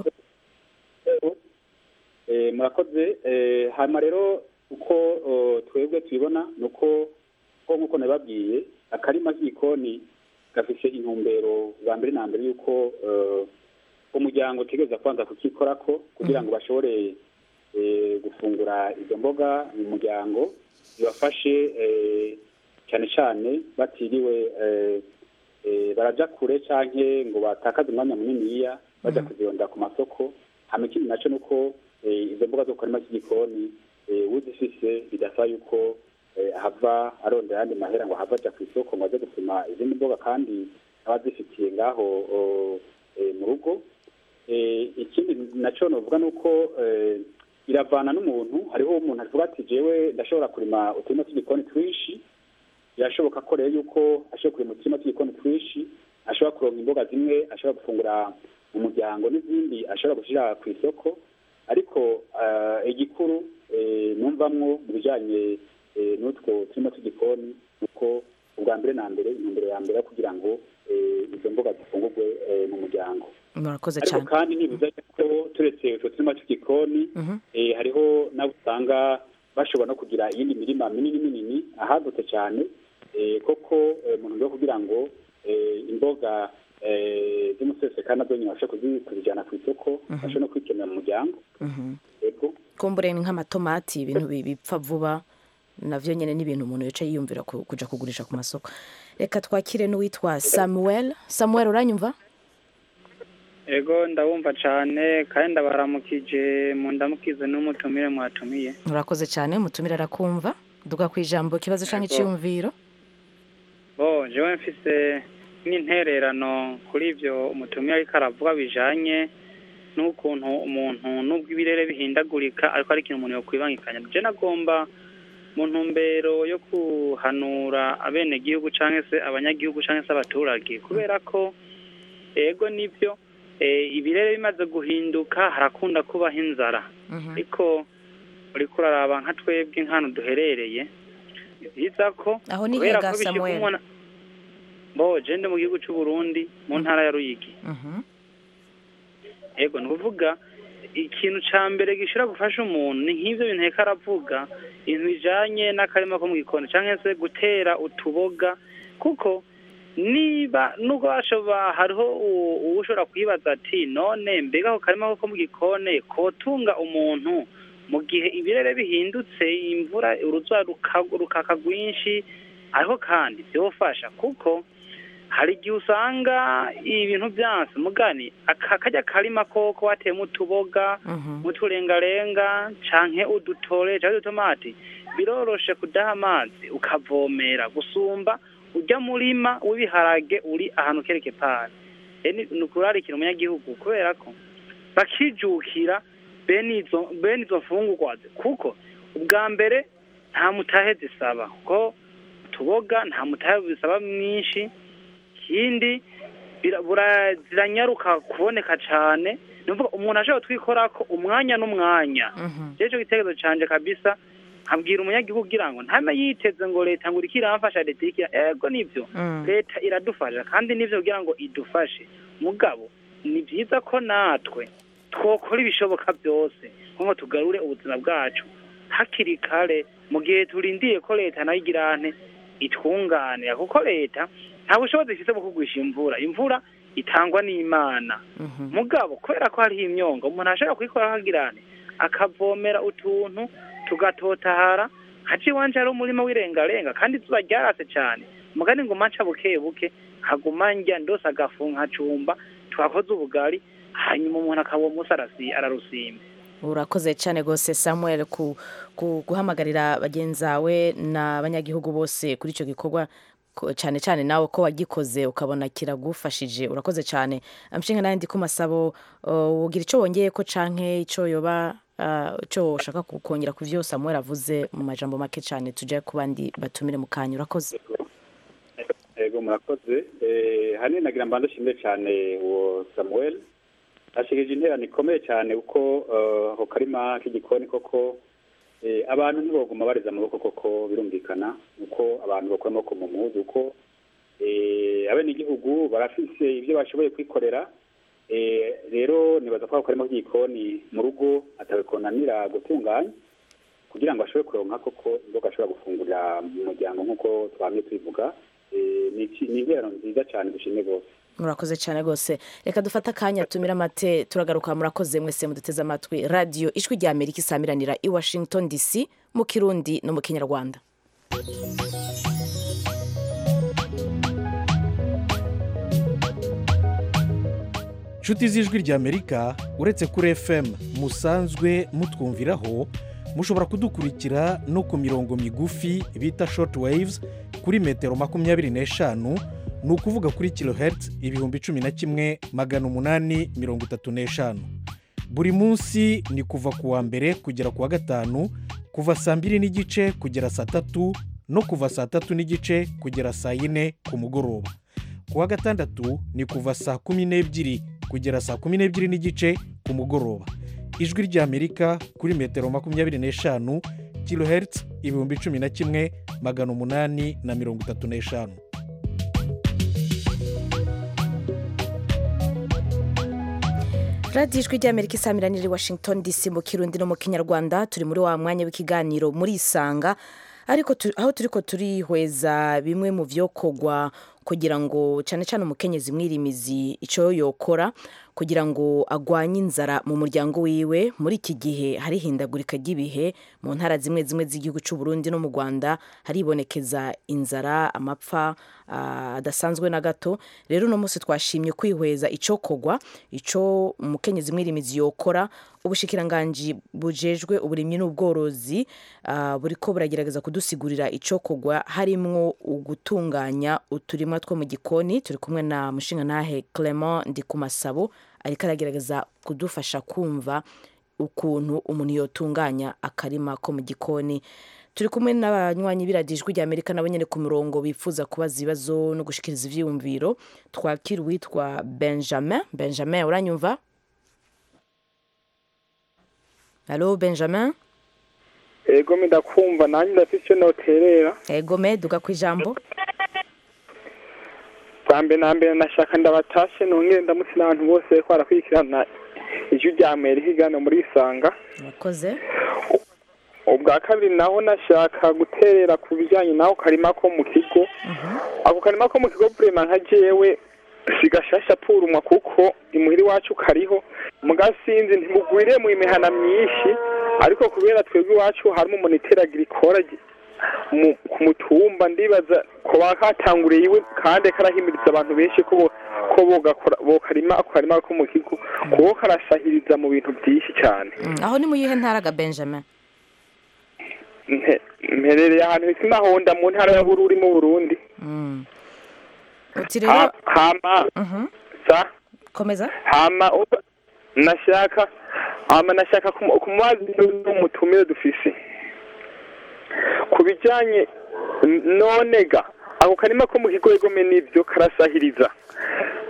Eh, murakoze Eh, hanyuma rero uko oh, twebwe tubibona ni uko ko nk'uko nabibabwiye akarima k'igikoni gafise intumbero bwa mbere na mbere y'uko eh, umuryango utegereza kubanza kukikorako kugira ngo bashobore eh, gufungura izo mboga mu muryango bibafashe eh, cyane cyane batiriwe eh, eh, baraja kure canke ngo batakaze umwanya muniniya baja kuzirondera ku masoko hama ikindi naco nuko eh, izo mboga zo ku karima k'igikoni eh, uzifise bidasaba yuko eh, ahava arondera ayandi mahera ngo ahava aja ku isoko ngo aze gusuma izindi mboga kandi aba azifitiye ngaho o, eh, mu rugo Eh, ikindi naco novuga nuko eh, iravana n'umuntu hariho umuntu avuga ati jewe ndashobora kurima uturima tw'igikoni twinshi birashoboka ko rero yuko ashobora kurima uturima tw'igikoni twinshi ashobora kuronka imboga zimwe ashobora gufungura mu muryango n'izindi ashobora gushyira ku isoko ariko eh, igikuru eh, numvamwo mu bijanye eh, n'utwo turima tw'igikoni nuko ubwa mbere na mbere intumbero ya mbere yo kugira ngo eh, izo mboga zifungurwe eh, mu muryango murakoze ariko cyane kandi ntibivuze ko turetse utwo turima tw'igikoni Mhm. eh, hariho n'abo usanga bashobora no kugira iyindi mirima minini minini ahagutse cyane eh, koko eh, mu ntumbero yo kugira ngo eh, imboga eh, z'umusesekara nazo nyine babashe kuzi- kuzijyana ku isoko babashe no kwikenera mu muryango Mhm. yego kumbure ni nk'amatomati ibintu bi- bipfa vuba navyo nyene ni ibintu umuntu yica yiyumvira ku- kuja kugurisha ku masoko reka twakire n'uwitwa samuel samuel uranyumva ego ndabumva cyane kandi ndabaramukije mu ndamukize n'umutumire mwatumiye urakoze cyane umutumire arakumva duga ku ijambo ikibazo canke iciyumviro bo jewe mfise n'intererano kuri ibyo umutumire ariko aravuga bijanye n'ukuntu umuntu n'ubwo ibirere bihindagurika ariko ari ikintu umuntu yokwibangikanya je nagomba mu ntumbero yo kuhanura abenegihugu canke se abanyagihugu canke se abaturage kubera ko ego nibyo eh, ibirere bimaze guhinduka harakunda kubaho inzara ariko uriko uraraba nka twebwe nk'ahantu duherereye ni byiza ko aho ni kubera hega ko bishyirwa samuel umwana bo jende mu gihugu cy'u Burundi mu ntara ya Ruyigi Mhm. ego ni ukuvuga ikintu ca mbere gishobora gufasha umuntu ni nk'ivyo bintu reka aravuga ibintu bijanye n'akarima ko mu gikoni canke se gutera utuboga kuko niba nubwo bashoba hariho u- uwushobora kwibaza ati none mbega ako karima ko mu gikoni kotunga umuntu mu gihe ibirere bihindutse imvura uruzuba ruka- rukaka rwinshi ariko kandi byofasha kuko hari igihe usanga ibintu byanse mugani aka kajya karima koko wateyemo utuboga Mhm. uturengarenga canke udutore canke udutomati biroroshe kudaha amazi ukavomera gusumba ujya murima w'ibiharage uri ahantu kereke pari ni ukurarikira umunyagihugu kubera ko bakijukira bene izo bene izo mfungurwa kuko ubwa mbere nta mutahe zisaba kuko utuboga nta mutahe bisaba mwinshi ikindi bira- bura- ziranyaruka kuboneka cane ni ukuvuga umuntu ashobora gutwikorako umwanya n'umwanya Mhm. rero ico gitekerezo canje kabisa nkabwira umunyagihugu kugira ngo ntame yiteze ngo leta ngo iriko iramfasha leta iriko ira- ego nivyo Mm. leta iradufasha kandi nivyo kugira ngo idufashe mugabo ni vyiza ko natwe twokora ibishoboka byose nko tugarure ubuzima bwacu hakiri kare mu gihe turindiye ko leta nayo igira nte itwunganira kuko leta nta bushobozi ifite bwo kugwisha imvura imvura itangwa n'imana Mhm. mugabo kubera ko hariho imyonga umuntu ashobora kuyikora hagirane akavomera utuntu tugatotahara haci iwanje hari umurima w'irengarenga kandi izuba ryarase cyane mugani ngo manca buke buke haguma njya ndose agafu nkacumba twakoze ubugari hanyuma umuntu akaba umunsi arasi- ararusimba urakoze cyane rwose samuel ku, ku guhamagarira bagenzi bawe n'abanyagihugu bose kuri icyo gikorwa ko- cyane cyane nawe ko wagikoze ukabona kiragufashije urakoze cyane amushinga nawe ndi ku masabo uh, ugira icyo wongeye ko canke icyo yoba uh, icyo ushaka ku- kongera ku byo samuel avuze mu majambo make cyane tujye ku bandi batumire mu kanya urakoze ego murakoze Eh, hanini nagira mbanza nshimire cyane uwo samuel ashikije interano ikomeye cyane kuko eh, ako karima k'igikoni koko eh, abantu ntiboguma bareza amaboko koko birumvikana uko abantu bakora amaboko mu muhuzu uko eh, abenegihugu barafise ibyo bashoboye kwikorera Eh, rero nibaza ko ako karima k'igikoni mu rugo atabikonanira gutunganya kugira ngo ashobore kuronka koko imboga ashobora gufungurira mu muryango nk'uko twamye tubivuga Eh, ni iki- ni interano nziza cyane dushimye rwose murakoze cyane rwose reka dufate akanya tumire amate turagaruka murakoze mwese muduteze amatwi radiyo ijwi rya amerika isamiranira i washington dc mu kirundi no mu kinyarwanda nshuti z'ijwi ry'amerika uretse kuri fm musanzwe mutwumviraho mushobora kudukurikira no ku mirongo migufi bita short waves kuri metero makumyabiri n'eshanu ni ukuvuga kuri kilohertz ibihumbi cumi na kimwe magana umunani mirongo itatu n'eshanu buri munsi ni kuva ku wa mbere kugera ku wa gatanu kuva saa mbiri n'igice kugera saa tatu no kuva saa tatu n'igice kugera saa yine ku mugoroba ku wa gatandatu ni kuva saa kumi n'ebyiri kugera saa kumi n'ebyiri n'igice ku mugoroba ijwi ry'amerika kuri metero makumyabiri n'eshanu kilohertz ibihumbi cumi na kimwe magana umunani na mirongo itatu n'eshanu radiyo ijwi ry'amerika isamiranira i washington dc mu kirundi no mu kinyarwanda turi muri wa mwanya w'ikiganiro muri isanga ariko tu- aho turi ko turihweza bimwe mu byokorwa kugira ngo cyane cyane umukenyezi mwirimizi icyo yokora kugira ngo agwanye inzara mu muryango wiwe muri iki gihe hari ihindagurika ry'ibihe mu ntara zimwe zimwe z'igihugu cy'u Burundi no mu Rwanda haribonekeza inzara amapfa ah, adasanzwe na gato rero uno munsi twashimye kwihweza icyokorwa icyo umukenyezi mwirimizi yokora ubushikiranganji bujejwe uburimyi n'ubworozi ah, buriko buragerageza kudusigurira icyokorwa harimwo ugutunganya uturima two mu gikoni turi kumwe na mushingantahe Clement Ndikumasabo ariko aragerageza kudufasha kumva ukuntu umuntu yotunganya akarima ko mu gikoni turi kumwe n'abanywanyi b'iradijwi rya amerika nabo nyine ku murongo bifuza kubaza ibibazo no gushikiriza ivyiyumviro twakira uwitwa benjamin benjamin uranyumva halo benjamin ego ndakumva nanjye ndafite icyo noterera ego me duga ku ijambo bwa mbere na mbere nashaka ndabatashe nongere ndamutse n'abantu bose bariko barakurikirana ijwi rya amerika igana muri isanga murakoze ubwa kabiri naho nashaka guterera ku bijyanye n'ako karima ko mu kigo ako karima ko mu kigo burema nka jewe sigashasha purumwa kuko imuhira iwacu kariho mugasinzi ntimugwiriye mu imihana myinshi ariko kubera twebwe iwacu harimo umuntu iteragira ikora mu- ku mutumba ndibaza ko bakatanguriye iwe kandi karahimiriza abantu benshi ko bo- ko bogakora bokarima ako karima ko mu kigo kuko karasahiriza mu bintu byinshi cyane Mm, aho ni mu yihe ntara ga benjamin Mpe- mperereye ahantu hisi mahonda mu ntara ya bururi mu burundi Mm. uti rero Ha- hama Mhm. sa komeza hama uba- nashaka hama nashaka kumu- kumubaza n'umutumire dufise ku bijyanye n- none ga ako karima ko mu kigo egome n'ibyo karasahiriza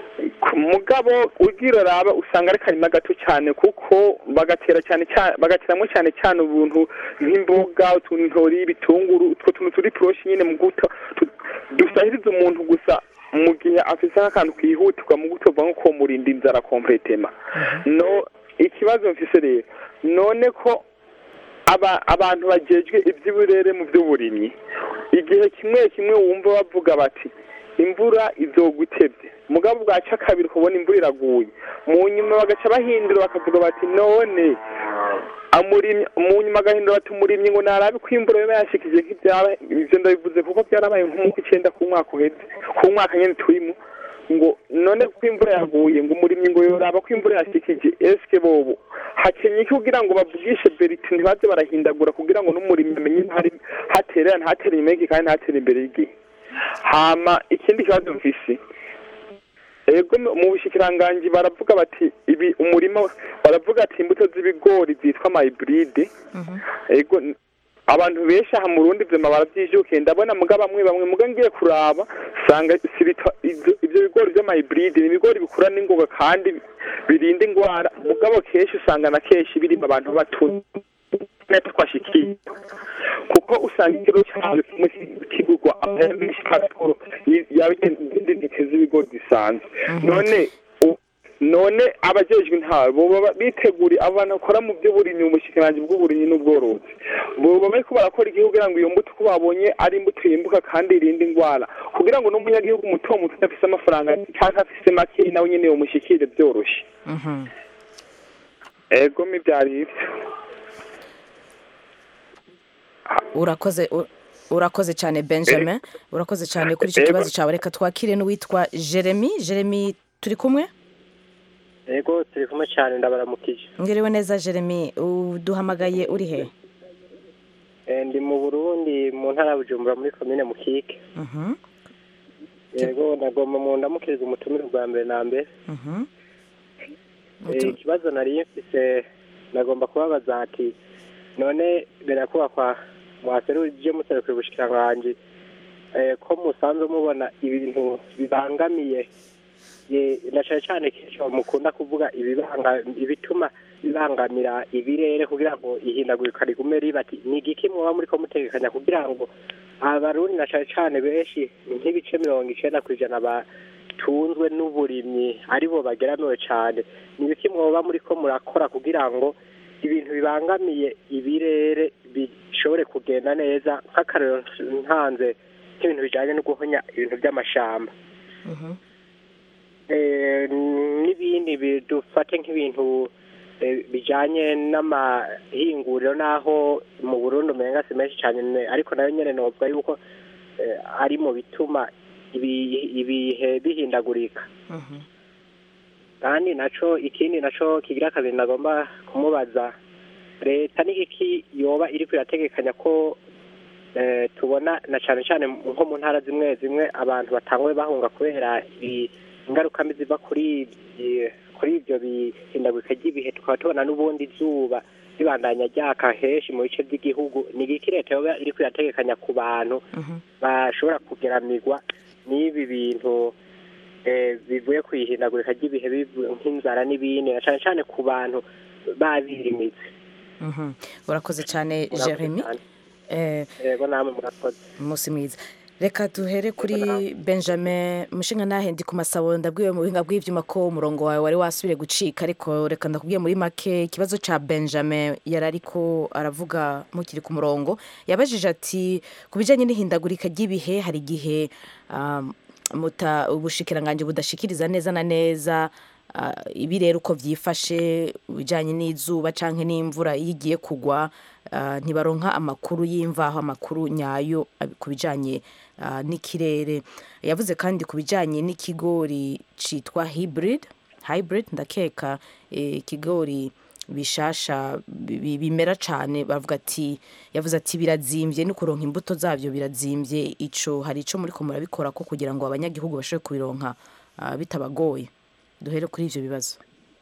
ku mugabo ugira raba usanga ari karima gato cyane kuko bagatera cyane cyane bagateramo cyane cyane ubuntu nk'imboga utuntori ibitunguru utwo tuntu turi poroshi nyine mu guto tu- dusahiriza umuntu gusa mu gihe afise nk'akantu kihutirwa mu guto nko kumurinda inzara kompletema no ikibazo mfise rero none ko aba abantu bajejwe iby'uburere mu by'uburimyi igihe kimwe kimwe wumva bavuga bati imvura izogutebye mugabo bwaca kabiri ukabona imvura iraguye mu nyuma bagaca bahindura bakavuga bati none amurimyi mu nyuma agahindura bati umurimyi ngo narabe ko imvura yoba yashikije nk'ibyaba ivyo ndabivuze kuko byarabaye nk'umwaka icenda ku mwaka uheze ku mwaka nyene turimo ngo none ko imvura yaguye ngo umurimyi ngo yoraba ko imvura yashikije eske bobo hakenye iki kugira ngo bavugishe beriti ntibaze barahindagura kugira ngo n'umurimyi amenye ntari haterera ntatere inyuma y'iki kandi ntatere imbere y'igihe hama ikindi kibazo mfise ego mu bushikiranganji baravuga bati ibi umurima baravuga ati imbuto z'ibigori zitwa mayiburide ego n- abantu benshi aha mu rundi vyema baravyijukiye ndabona muga bamwe bamwe muga ngiye kuraba sanga sibita ivyo ivyo bigori vy'amayiburide ni ibigori bikura n'ingoga kandi birinda ingwara mugabo kenshi usanga na kenshi birima abantu batuye twashikiye kuko usanga ikiro cyavyo kimwe kigurwa amahera menshi pasiporo yabindi nteke z'ibigori zisanzwe none u- none abajejwe intwaro boba ba- biteguriye abantu bakora mu by'uburimyi mu bushikiranganji bw'uburimyi n'ubworozi boba bariko barakora igihugu kugira ngo iyo mbuto uko babonye ari imbuto yimbuka kandi irinda ingwara kugira ngo n'umunyagihugu muto muto udafise amafaranga cyangwa afise make nawe nyene yomushikire vyoroshe Mhm. ego mi vyari ivyo urakoze u- urakoze cyane benjamin urakoze cyane kuri icyo Ego. kibazo cyawe reka twakire n'uwitwa jeremy jeremy turi kumwe yego turi kumwe cyane ndabaramukije ngiriwe neza jeremy uduhamagaye uri he Eh, ndi mu burundi mu ntara ya bujumbura muri komine mukike Mhm, yego nagomba mu ndamukiriza umutumire bwa mbere na mbere mhm. Eh, ikibazo nari mfise nagomba kubabaza ati none birakubakwa mwaseruje muserukira ubushikiranganji eh, ko musanzwe mubona ibintu bibangamiye ye- na cane cane kenshi mukunda kuvuga ibibanga ibituma bibangamira ibirere kugira ngo ihindagurika rigume riba ati ni igiki mwoba muriko mutegekanya kugira ngo abarundi na cane cane benshi nk'ibice mirongo icenda kw'ijana batunzwe n'uburimyi aribo bageramiwe cane ni ibiki mwoba muriko murakora kugira ngo ibintu bibangamiye ibirere bishobore kugenda neza nk'akarero ntanze nk'ibintu bijanye no guhonya ibintu by'amashamba Eh, n'ibindi bi- dufate nk'ibintu eh, bijanye n'amahinguriro n'aho mu burundi umenga si menshi cyane ne- ariko nayo nyene novuga yuko eh, ari mu bituma ibi- ibihe bihindagurika kandi naco ikindi naco kigira kabiri nagomba kumubaza leta n'igiki yoba iriko irategekanya ko eh, tubona na cane cane nko mu ntara zimwe zimwe abantu batanguye bahunga kubera ibi- ingaruka mbi ziva kuri ibi- kuri ibyo bihindagurika ry'ibihe tukaba tubona n'ubundi izuba ribandanya ryaka henshi mu bice by'igihugu ni igiki leta yoba iriko irategekanya ku bantu bashobora kugeramirwa n'ibi bintu eh, bivuye ku ihindagurika ry'ibihe bivu- nk'inzara n'ibindi na cane cane ku bantu babirimitse Mhm. urakoze cyane Murakoze jeremy cyane. Eh, yego namwe murakoze umunsi mwiza reka duhere kuri benjamin mushinga nahe ndi ku masabo ndabwiwe mu buhinga bw'ibyuma ko umurongo wawe wari wasubire gucika ariko reka ndakubwiye muri make ikibazo cya benjamin yari ariko aravuga mukiri ku murongo yabajije ati ku bijyanye n'ihindagurika ry'ibihe hari igihe um, muta ubushikiranganje budashikiriza neza na neza ah, ibi rero uko byifashe bijyanye n'izuba cyangwa n'imvura iyo igiye kugwa ah, ntibaronka amakuru y'imvaho amakuru nyayo ah, ku bijyanye ah, n'ikirere yavuze kandi ku bijyanye n'ikigori cyitwa hybrid hybrid ndakeka eh, ikigori bishasha bi- bi- bimera cyane bavuga ati yavuze ati birazimbye no kuronka imbuto zabyo birazimbye ico hari ico muri ko murabikora ko kugira ngo abanyagihugu bashobore kubironka ah, bitabagoye duhere kuri ivyo bibazo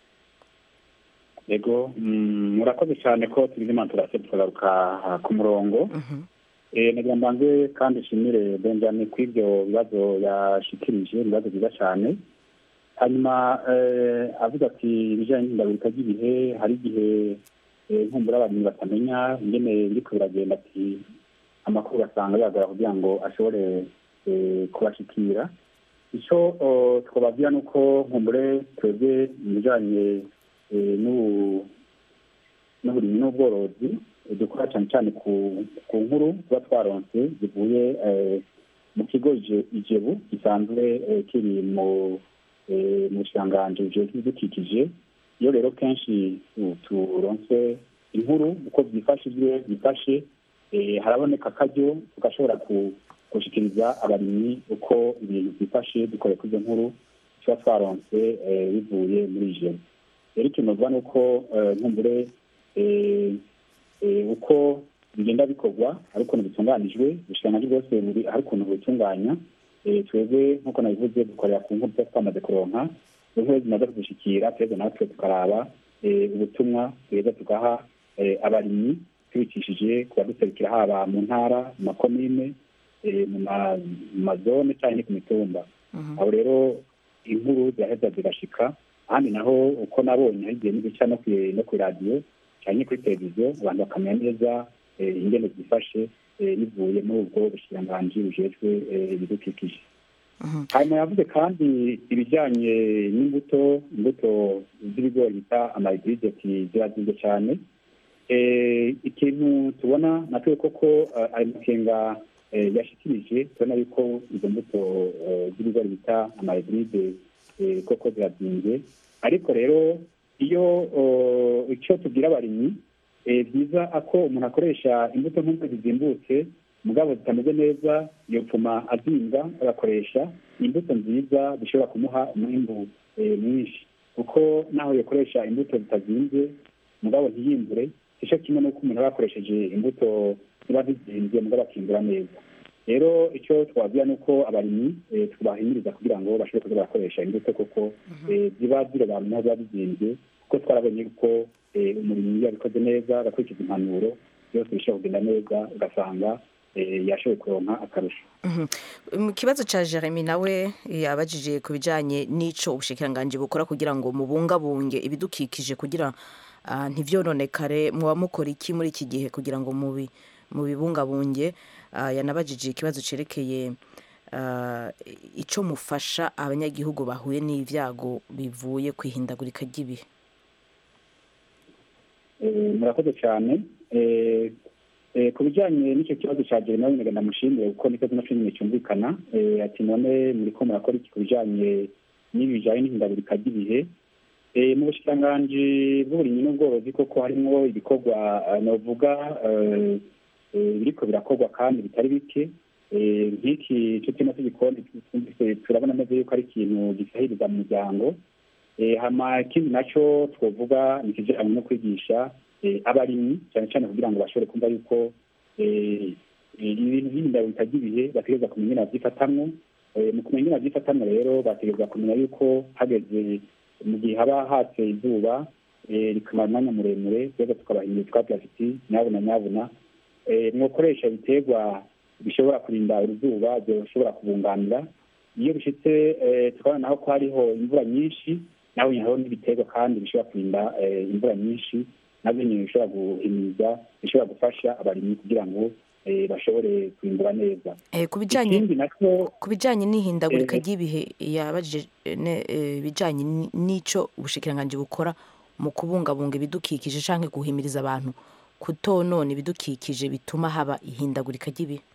yego mm, murakoze cyane ko tugize imana turase tukagaruka ah, ku murongo Eh, nagira mbanze kandi nshimire benjamin ku ibyo bibazo yashikirije ibibazo byiza cyane hanyuma eh, avuga ati ibijyanye n'ihindagurika ry'ibihe hari igihe eh, nkumbura abarimyi batamenya ingene biriko biragenda ati amakuru ugasanga biyagora kugira ngo ashobore eh, kubashikira icyo oh, twababwira ni uko nkumbure twebwe mu bijyanye eh, n'ubu- n'uburimyi n'ubworozi eh, dukora cyane cyane ku ku nkuru tuba twaronse zivuye eh, mu kigo Ije- ijebu gisanzwe eh, kiri mu eh, mu bushikiranganji bujejwe ibidukikije iyo rero kenshi tu- turonse inkuru uko byifashijwe byifashe eh, haraboneka akaryo tugashobora ku- gushikiriza abarimyi uko ibintu byifashe dukoreye kuri izo nkuru tuba twaronse eh, bivuye muri ijoro rero ikintu novuga ni uko eh, nkumbure eh, eh, uko bigenda bikorwa ari ukuntu bitunganijwe ubushikiranganji bwose buri ari ukuntu butunganya eh, twebwe nk'uko nabivuze dukorera ku nkuru tuba twamaze kuronka inkuru zimaze kudushikira twebwe natwe tukaraba eh, ubutumwa tweza tugaha eh, abarimyi tubicishije ku baduserukira haba mu ntara mu makomine eh, mu ma- mu mazone cyangwa ku mitumba aho rero inkuru ziraheza zigashika ahandi naho uko nabonye hari igihe n'ibica no kwi- no kuri radiyo cyangwa kuri televiziyo abantu bakamenya neza eh, ingene zifashe eh, bivuye muri ubwo bushikiranganji bujejwe eh, ibidukikije hanyuma yavuze kandi ibijyanye n'imbuto imbuto z'ibigori bita amayidiride ati zirazimvye cyane Eh, ikintu tubona natwe koko eh, ayo makenga eh, yashikirije tubona yuko izo mbuto eh, z'ibigori bita amayidiride koko zirazimvye ariko rero iyo oh, icyo tubwira abarimyi eh, byiza ako umuntu akoresha imbuto nk'uko zizimbutse mugabo zitameze neza yopfuma azimba agakoresha imbuto nziza zishobora kumuha umwimbu eh, mwinshi kuko naho yakoresha imbuto zitazimbye mugabo ntiyimbure icyo kimwe n'uko umuntu aba yakoresheje imbuto ziba zizimbye mugabo akimbura neza rero icyo twabwira ni uko abarimyi eh, tubahimiriza kugira ngo bashobore kuza barakoresha imbuto kuko eh, ziba zirobanura naho ziba zizimbye kuko twarabonye ko eh, umurimyi iyo yabikoze neza agakurikiza impanuro byose bishobora kugenda neza ugasanga eh, yashoboye kuronka akarusho Mhm. mu kibazo cya jeremy nawe yabajije ku bijyanye n'icyo ubushikiranganji bukora kugira ngo mubungabunge ibidukikije kugira ah, ntivyononekare muba mukora iki muri iki gihe kugira ngo mubi mubibungabunge Ah, yanabajije ikibazo cyerekeye ah, icyo mufasha abanyagihugu bahuye n'ibyago bivuye ku ihindagurika ry'ibihe Eh, murakoze cyane Eh, eh, ku bijyanye n'icyo kibazo cya jeremy nawe ndamushimire kuko nicyo zino filime cyumvikana Eh, ati none muriko murakora iki ku bijyanye n'ibi bijyanye n'ihindagurika ry'ibihe Eh, mu bushikiranganji bw'uburimyi n'ubworozi koko harimo ibikorwa eh, novuga eh, eh, biriko birakorwa kandi bitari bike Eh, nk'iki cyo turimo tugikoni twumvise turabona neza yuko ari ikintu gisahiriza mu muryango Eh, hama ikindi nacyo twovuga ni ikijyanye no kwigisha eh, abarimyi cyane cyane kugira ngo bashobore kumva yuko eh, ibintu by'ihindagurika ry'ibihe bategereza kumenya ingene babyifatamwo Eh, mu kumenya ingene babyifatamwo rero bategereza kumenya yuko hageze mu gihe haba hatse izuba eh, rikamara umwanya muremure twebwe tukabahindura twabwira tuti nyabuna nyabuna eh, mwokoresha ibiterwa bishobora kurinda uruzuba byoshobora kubunganira iyo bishitse eh, tukabona naho ko hariho imvura nyinshi naho nyine hariho n'ibiterwa kandi bishobora kurinda eh, imvura nyinshi nabyo nyine bishobora guhimiriza bishobora gufasha abarimyi kugira ngo eh, bashobore kwimbura neza Eh, ku bijyanye ikindi nacyo ku bijyanye n'ihindagurika Eh, ry'ibihe yabajije eh, ne- eh, ibijyanye ni- n'icyo ubushikiranganji bukora mu kubungabunga ibidukikije cyangwa guhimiriza abantu kutonona ibidukikije bituma haba ihindagurika ry'ibihe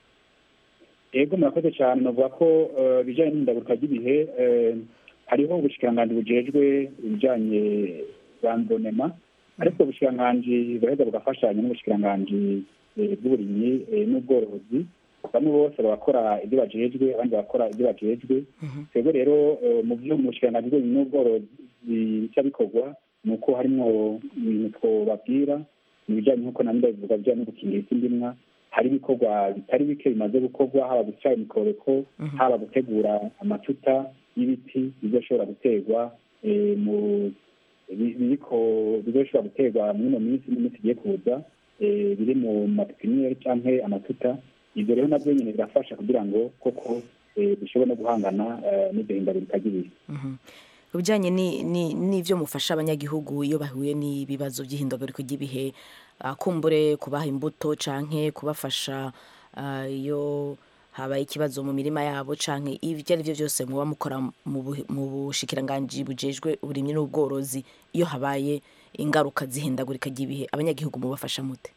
ego murakoze cyane navuga ko eh, ibijyanye n'ihindagurika ry'ibihe eh, hariho ubushikiranganji bujejwe ibijyanye randonema ariko ubushikiranganji buraheza bugafashanya n'ubushikiranganji eh, bw'uburimyi eh, n'ubworozi bamwe bose bagakora ibyo bajejwe abandi bagakora ibyo bajejwe twebwe rero eh, mu byo mu bushikiranganji bw'uburimyi n'ubworozi bica bikorwa ni uko harimo ibintu twobabwira mu bijyanye nk'uko na ndabivuga bijyanye no gukingira isi ndimwa hari ibikorwa bitari bike bimaze gukorwa haba guca imikobeko haba gutegura amatuta y'ibiti bizoshobora guterwa eh, mu bi- biriko bizoshobora guterwa muri ino minsi n'iminsi igiye kuza eh, biri mu mapipiniyeri canke amatuta ibyo rero nabyo nyine birafasha kugira ngo koko eh, dushobore no guhangana eh, n'iryo hindagurika ry'ibihe ku bijyanye ni- ni- n'ibyo mufasha abanyagihugu iyo bahuye n'ibibazo by'ihindagurika ry'ibihe ah, kumbure kubaha imbuto canke kubafasha ah, iyo habaye ikibazo mu mirima yabo canke ibyo ari byo byose muba mukora mu bu- mu bushikiranganji bujejwe uburimyi n'ubworozi iyo habaye ingaruka z'ihindagurika ry'ibihe abanyagihugu mubafasha mute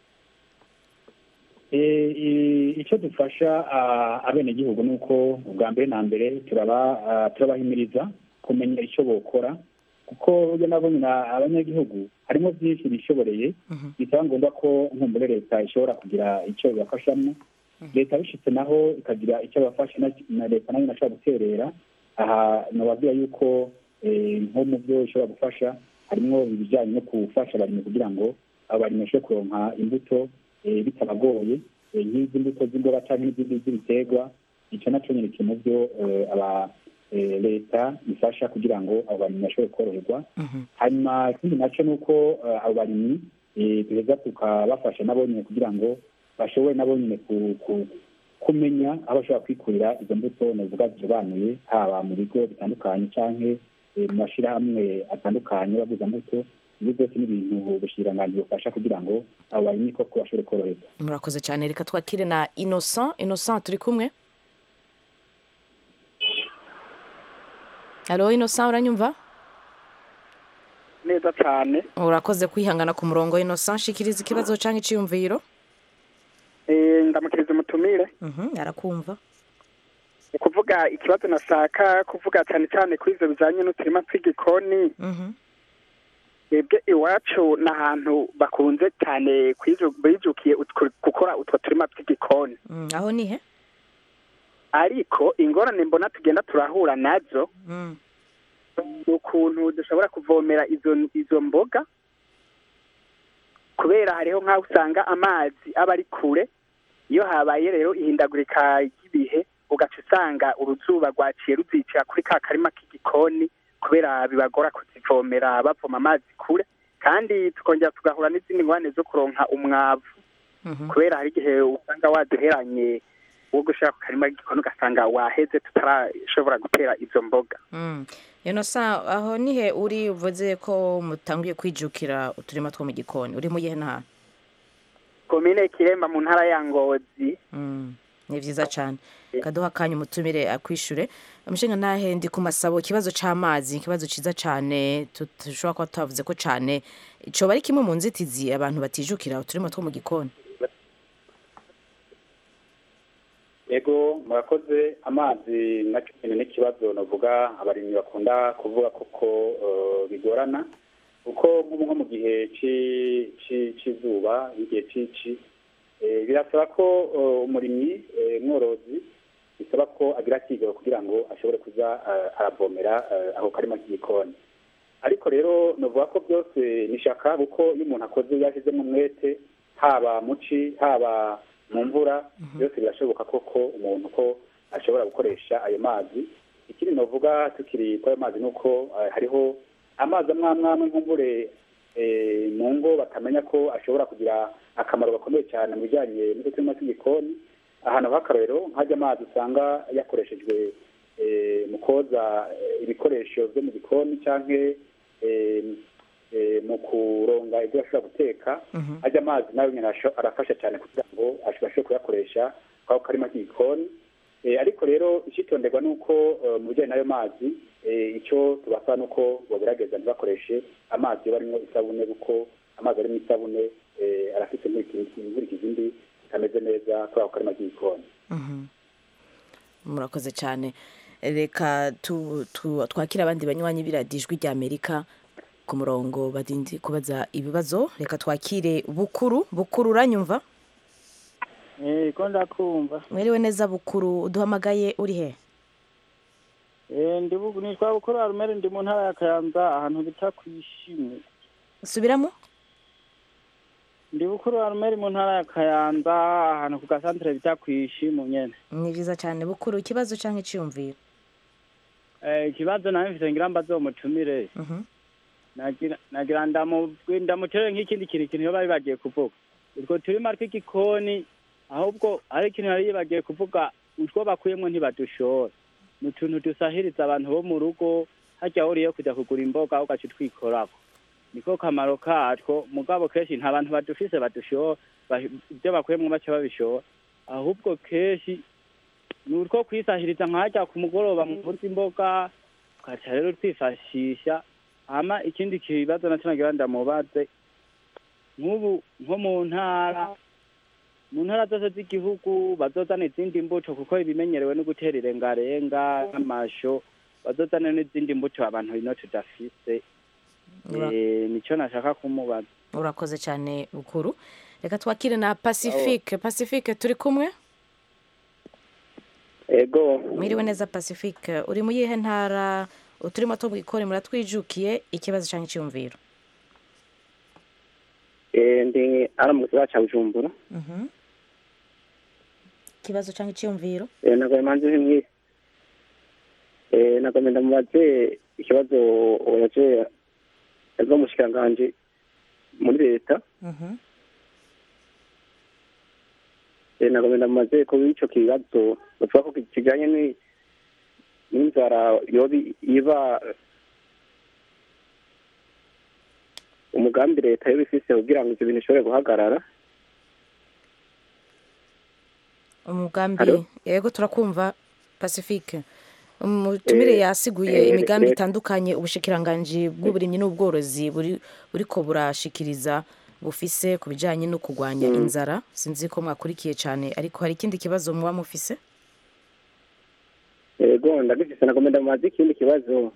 Eh, i- icyo dufasha ah, abenegihugu ni uko ubwa mbere na mbere turaba ah, turabahimiriza kumenya icyo bokora kuko burya nabo nyina abanyagihugu harimo byinshi bishoboreye bisaba ngombwa ko nkumbure leta ishobora kugira icyo ibafashamo leta bishitse naho ikagira icyo bafasha na- na leta nayo inashobora guterera aha nababwira yuko eh, nko mu byo ishobora gufasha harimo ibijyanye no gufasha abarimyi kugira ngo abarimyi bashobore kuronka imbuto eh, bitabagoye eh, nk'izi mbuto z'imboga cyangwa n'izindi z'ibiterwa icyo nacyo nyine kiri mu byo eh, aba eh, leta ifasha kugira ngo abo barimyi bashobore koroherwa hanyuma ikindi nacyo ni uko eh, abo barimyi eh, duheza tukabafasha nabo nyine kugira ngo bashobore nabo nyine ku- ku- kumenya aho bashobora kwikurira izo mbuto navuga zisobanuye haba mu bigo bitandukanye cyangwa mu mashyirahamwe atandukanye baguza mbuto ibyo byose ni ibintu ubushikiranganji bufasha kugira ngo abo barimyi koko bashobore koroherwa murakoze cyane reka twakire na innocent innocent turi kumwe halo innocent uranyumva neza cyane urakoze kwihangana ku murongo innocent shikiriza ikibazo cyangwa icyiyumviro Eh, ndamukiriza umutumire Mhm, arakumva ni kuvuga ikibazo nashaka kuvuga cyane cyane kuri ibyo bijyanye n'uturima tw'igikoni twebwe iwacu ni ahantu bakunze cyane kwiju- bijukiye utwo- gukora utwo turima tw'igikoni Mm, aho ni he ariko ingorane mbona tugenda turahura nazo Mm. ni ukuntu dushobora kuvomera izo izo mboga kubera hariho nk'aho usanga amazi aba ari kure iyo habaye rero ihindagurika ry'ibihe ugaca usanga uruzuba rwaciye ruzicira kuri ka karima k'igikoni kubera bibagora kuzivomera bavoma amazi kure kandi tukongera tugahura n'izindi ngorane zo kuronka umwavu kubera hari igihe usanga waduheranye wo gushaka ku karima k'igikoni ugasanga waheze tutarashobora gutera izo mboga Mm. innocent aho ni he uri uvuze ko mutanguye kwijukira uturima two mu gikoni uri mu yihe ntara komine kiremba mu ntara ya ngozi Mm, ni byiza cyane kaduha akanya umutumire akwishure umushinga ntahe ndi ku masabo ikibazo c'amazi ikibazo ciza cane tu- dushobora kuba twavuze ko cane coba ari kimwe mu nzitizi abantu batijukira uturima two mu gikoni ego murakoze amazi nacyo nyine n'ikibazo navuga abarimyi bakunda kuvuga koko eh, bigorana kuko nk'ubu nko mu gihe ci- ci- c'izuba igihe cici eh, birasaba ko eh, umurimyi eh, mworozi bisaba ko agira akigoro kugira ngo ashobore kuza eh, aravomera eh, ako karima k'igikoni ariko rero navuga ko byose ni shaka kuko iyo umuntu akoze yashyizemo umwete haba mu ci haba mu mvura byose birashoboka koko umuntu ko ashobora gukoresha ayo mazi ikindi navuga tukiri kuri ayo mazi ni uko eh, hariho amazi amwe amwe amwe nk'umvure eh, mu ngo batamenya ko ashobora kugira akamaro gakomeye cyane mu bijyanye n'uturima tw'igikoni ahantu h'akarorero nk'ajya amazi usanga yakoreshejwe eh, mu koza eh, ibikoresho byo mu gikoni cyangwa eh, eh, mu kuronga ibyo bashobora guteka ajya amazi nayo nyine arasho- arafasha cyane kugira ngo ashobore kuyakoresha kwako karima k'igikoni Eh, ariko rero icyitonderwa ni uko eh, mu bijyanye n'ayo mazi eh, icyo tubasaba ni uko bagerageza ntibakoreshe amazi iyo barimo isabune kuko amazi arimo isabune eh, arafite inkurikizi mbi zitameze neza kuri ako karima k'igikoni Mhm. murakoze cyane reka tu- tu- twakire abandi banywanyi biradijwi rya amerika ku murongo badindi kubaza ibibazo reka twakire bukuru bukuru uranyumva ko ndakumva mwiriwe neza bukuru uduhamagaye uri he Eh, ndi bu- nitwa bukuru arumere ndi mu ntara ya kayanza ahantu bita ku ishimwe subiramo ndi bukuru arumere mu ntara ya kayanza ahantu ku gasantere bita ku ishimu nyene ni byiza cyane bukuru ikibazo cyangwa icyiyumviro Eh, ikibazo nawe mfite ngira mbaze uwo mutumire Mhm. nagira nagira ndamu- ndamutere nk'ikindi kintu ikintu iyo bari bagiye kuvuga utwo turima tw'igikoni ahubwo hari ikintu yari yibagiye kuvuga utwo bakuyemo ntibadushora ni utuntu dusahiriza abantu bo mu rugo hajya uriyo kujya kugura imboga ugaca utwikorako niko kamaro katwo mugabo kenshi nta bantu badufise badushora ba- ibyo bakuyemo baca babishora ahubwo kenshi ni utwo kwisahiriza nkajya ku mugoroba mu kurya imboga ugaca rero twifashisha hama ikindi kibazo nacyo nagira ndamubaze nk'ubu nko mu ntara mu ntara zose z'igihugu bazozana izindi mbuto kuko ibimenyerewe no gutera irengarenga n'amasho bazozana n'izindi mbuto abantu ino tudafise Ura- Eh, nico nashaka kumubaza urakoze cyane bukuru reka twakire na pacifique pacifique turi kumwe ego mwiriwe neza pacifique uri mu yihe ntara uturimo two bwikore muratwijukiye ikibazo cyangwa icyumviro eh, ndi ara mu gisagara ca bujumbura ikibazo cyangwa icyumviro Eh, nagomba manze nk'imwe eh, nagomba ndamubaze ikibazo yaje yaza umushikiranganji muri leta eh, nagomba ndamubaze ko ico kibazo bavuga ko kijanye ni- n'inzara yobi iba umugambi leta yoba ifise kugira ngo ivyo bintu bishobore guhagarara umugambi Hello? yego turakumva pacifique umutumire Eh, yasiguye eh, imigambi eh. itandukanye ubushikiranganji bw'uburimyi n'ubworozi buri buriko burashikiriza bufise ku bijanye no kurwanya Mm. inzara sinzi ko mwakurikiye cyane ariko hari ikindi kibazo muba mufise ego ndagifise nagomba ndamubaze ikindi kibazo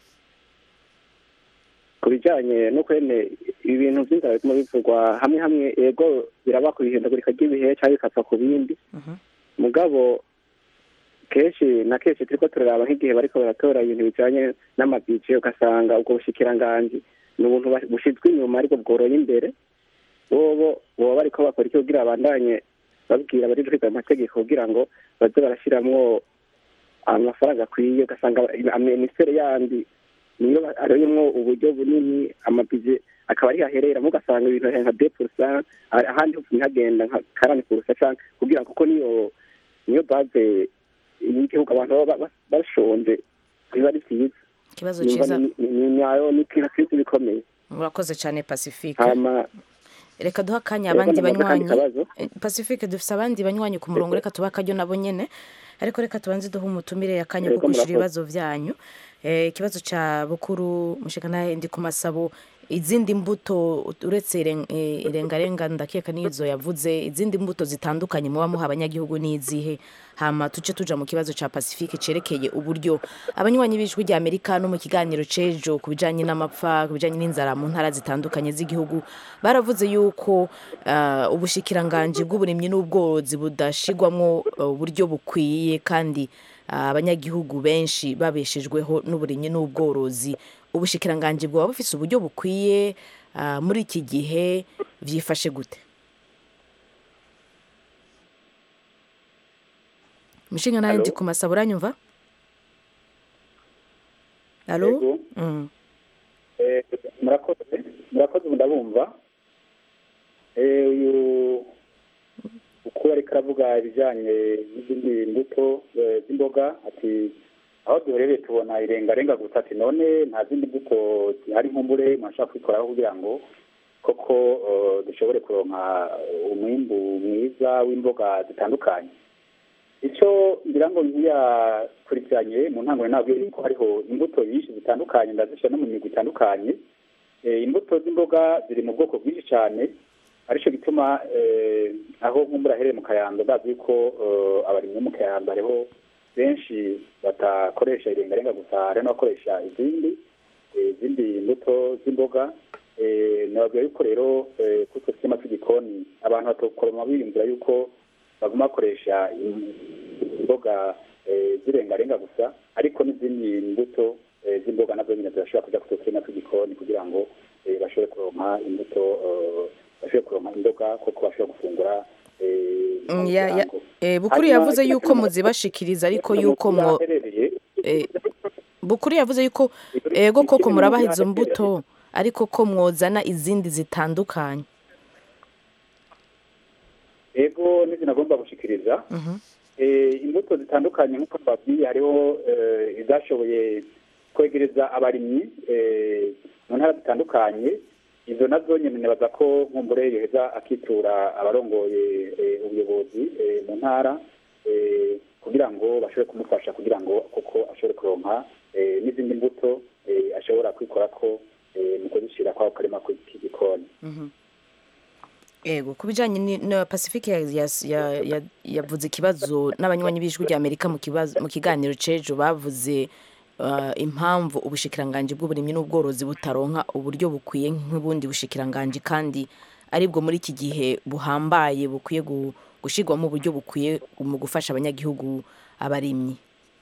ku bijyanye no kwene ibintu by'inzara bituma bivugwa hamwe hamwe ego biraba ku ihindagurika ry'ibihe cyangwa bikapfa ku bindi mugabo kenshi na kenshi turiko turaraba nk'igihe bariko baratora ibintu bijanye n'amabije ugasanga ubwo bushikiranganji ni ubuntu ba- bushizwe inyuma ariko bworoye imbere bobo boba bariko bakora iki kugira babandanye babwira abari kwiga amategeko kugira ngo baze barashiramwo amafaranga akwiye ugasanga minisiteri yandi niyo aroyemwo uburyo bunini amabije akaba ari haherera ugasanga ibintu nka de purusa ahandi hose ntihagenda nka karani purusa canke kugira ngo kuko niyo niyo base y'igihugu abantu baba ba- bashonje biba ari vyiza ikibazo Numva cyiza ni- ni- ni nyayo ni kirasizi bikomeye murakoze cyane pacifique hama reka duha akanya Yego, abandi namaze akandi banywanyi kabazo. Eh, pacifique dufise abandi banywanyi ku murongo reka tubahe akaryo nabo nyene ariko reka tubanze duhe umutumire akanya ko Yego, kwishura murakoze. ibibazo vyanyu Eh, ikibazo ca bukuru mushikanahe ndi ku masabo izindi mbuto uretse iren- eh, irengarenga ndakeka n'izo yavuze izindi mbuto zitandukanye muba muha abanyagihugu n'izihe hama tuce tuja mu kibazo ca pacifique cerekeye uburyo abanywanyi b'ijwi rya amerika no mu kiganiro cejo ku bijanye n'amapfa ku bijanye n'inzara mu ntara zitandukanye z'igihugu baravuze yuko ah, ubushikiranganji bw'uburimyi n'ubworozi budashigwamwo eh, uburyo bukwiye kandi ah, abanyagihugu benshi babeshejweho n'uburimyi n'ubworozi ubushikiranganji bwaba bufise uburyo bukwiye ah, muri iki gihe vyifashe gute mushinga nawe ndi ku masaba uranyumva alo Yego. Mm. Eh, murakoze murakoze ubu ndabumva Eh, uyu ukuru ariko aravuga ibijyanye n'izindi mbuto eh, z'imboga ati aho duherereye tubona irengarenga gusa ati none nta zindi mbuto zihari nkumbure mwashaka kwikoraho kugira ngo koko eh, dushobore kuronka umwimbu mwiza w'imboga zitandukanye icyo ngira ngo ntiyakurikiranye mu ntango ntabwo yuko hariho imbuto nyinshi zitandukanye ndazishyira no mu migwi itandukanye Eh, imbuto z'imboga ziri mu bwoko bwinshi cyane aricyo gituma eh, aho nkumbura ahereye mu kayanza ndazi yuko eh, abarimyi bo mu kayanza hariho benshi batakoresha irengarenga gusa hari n'abakoresha izindi eh, izindi mbuto z'imboga Eh, nababwira yuko rero eh, kuri utwo twema tw'igikoni abantu batokoroma biyumvira yuko baguma bakoresha im- imboga eh, z'irengarenga gusa ariko n'izindi mbuto eh, z'imboga nazo nyine zirashobora kuja ku turima tw'igikoni kugira ngo eh, bashobore kuronka imbuto eh, bashobore kuronka imboga kuko bashobora gufungura eh, mu Mm, ya- ya- muryango. eh, bukuru Hanyuma yavuze ikindi yuko kintu- muzibashikiriza ariko mu yuko ntara mwo aherereye, eh, bukuru yavuze yuko ego koko ikindi murabaha mu izo ntara mbuto ariko ko mwozana izindi zitandukanye ego n'izindi agomba gushikiriza Mhm. eh, imbuto zitandukanye nk'uko twabwiye hariho eh, izashoboye kwegereza abarimyi eh, mu ntara zitandukanye izo nazo nyine nibaza ko nkumbure yoheza akitura abarongoye eh, ubuyobozi eh, mu ntara eh, kugira ngo bashobore kumufasha kugira ngo kuko ashobore kuronka eh, n'izindi mbuto eh, ashobora kwikora ko eh, mu kuzishyira kwako karima k'igikoni Mhm. Ego ku bijanye ni- na Pacifique ya- ya- ya- ya- yavuze ikibazo n'abanywanyi b'ijwi rya Amerika mu kibazo mu kiganiro cejo bavuze uh, impamvu ubushikiranganji bw'uburimyi n'ubworozi butaronka uburyo bukwiye nk'ubundi bushikiranganji kandi aribwo muri iki gihe buhambaye bukwiye gu- gushirwamo uburyo bukwiye mu gufasha abanyagihugu abarimyi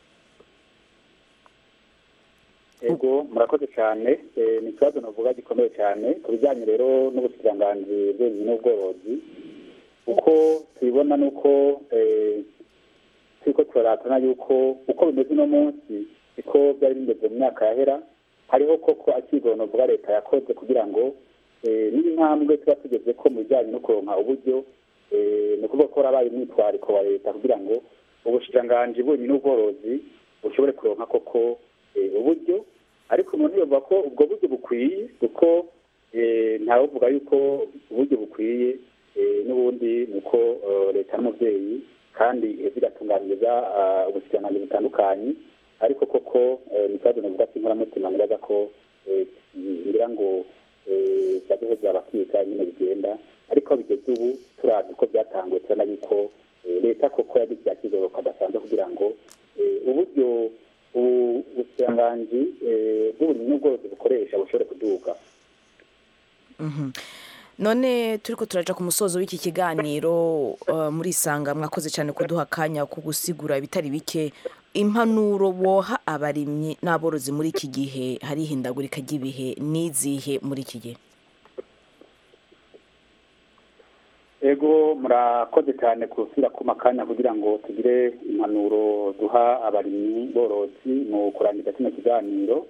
ego murakoze cyane Eh, ni ikibazo navuga gikomeye cyane ku bijyanye rero n'ubusiranganzi bw'uburimyi n'ubworozi uko tubibona ni uko eh, turiko turaratana yuko uko bimeze uno munsi siko byari bimeze mu myaka yahera hariho koko akigono bwa leta yakoze kugira ngo eh, n'intambwe tuba tugeze ko mu bijyanye no kuronka uburyo eh, ni ukuvuga ko harabaye umwitwariko wa leta kugira ngo ubushikiranganji bw'uburimyi n'ubworozi bushobore kuronka koko eh, uburyo ariko umuntu yovuga ko ubwo buryo bukwiye kuko eh, ntawuvuga yuko uburyo bukwiye eh, n'ubundi ni uko eh, leta n'umubyeyi kandi iheza igatunganiriza ah, ubushikiranganji butandukanye ariko koko eh, ni ikibazo navuga ko inkoramutima niraga ko eh, ngira ngo eh, bazoheza bakiga nyine bigenda ariko bigeze ubu turazi ko byatanguye turabona yuko eh, leta koko yagize yakizoro kadasanzwe kugira ngo eh, uburyo ubu- ubusiranganji eh, bw'uburimyi n'ubworozi bukoresha bushobore kuduga Mhm. none turiko turaja ku musozo w'iki kiganiro uh, muri isanga mwakoze cyane kuduha akanya ko gusigura ibitari bike impanuro woha abarimyi n'aborozi muri iki gihe hari ihindagurika ry'ibihe n'izihe muri iki gihe ego murakoze cyane kusubira ku makanya kugira ngo tugire impanuro duha abarimyi borozi mu kurangiza kino kiganiro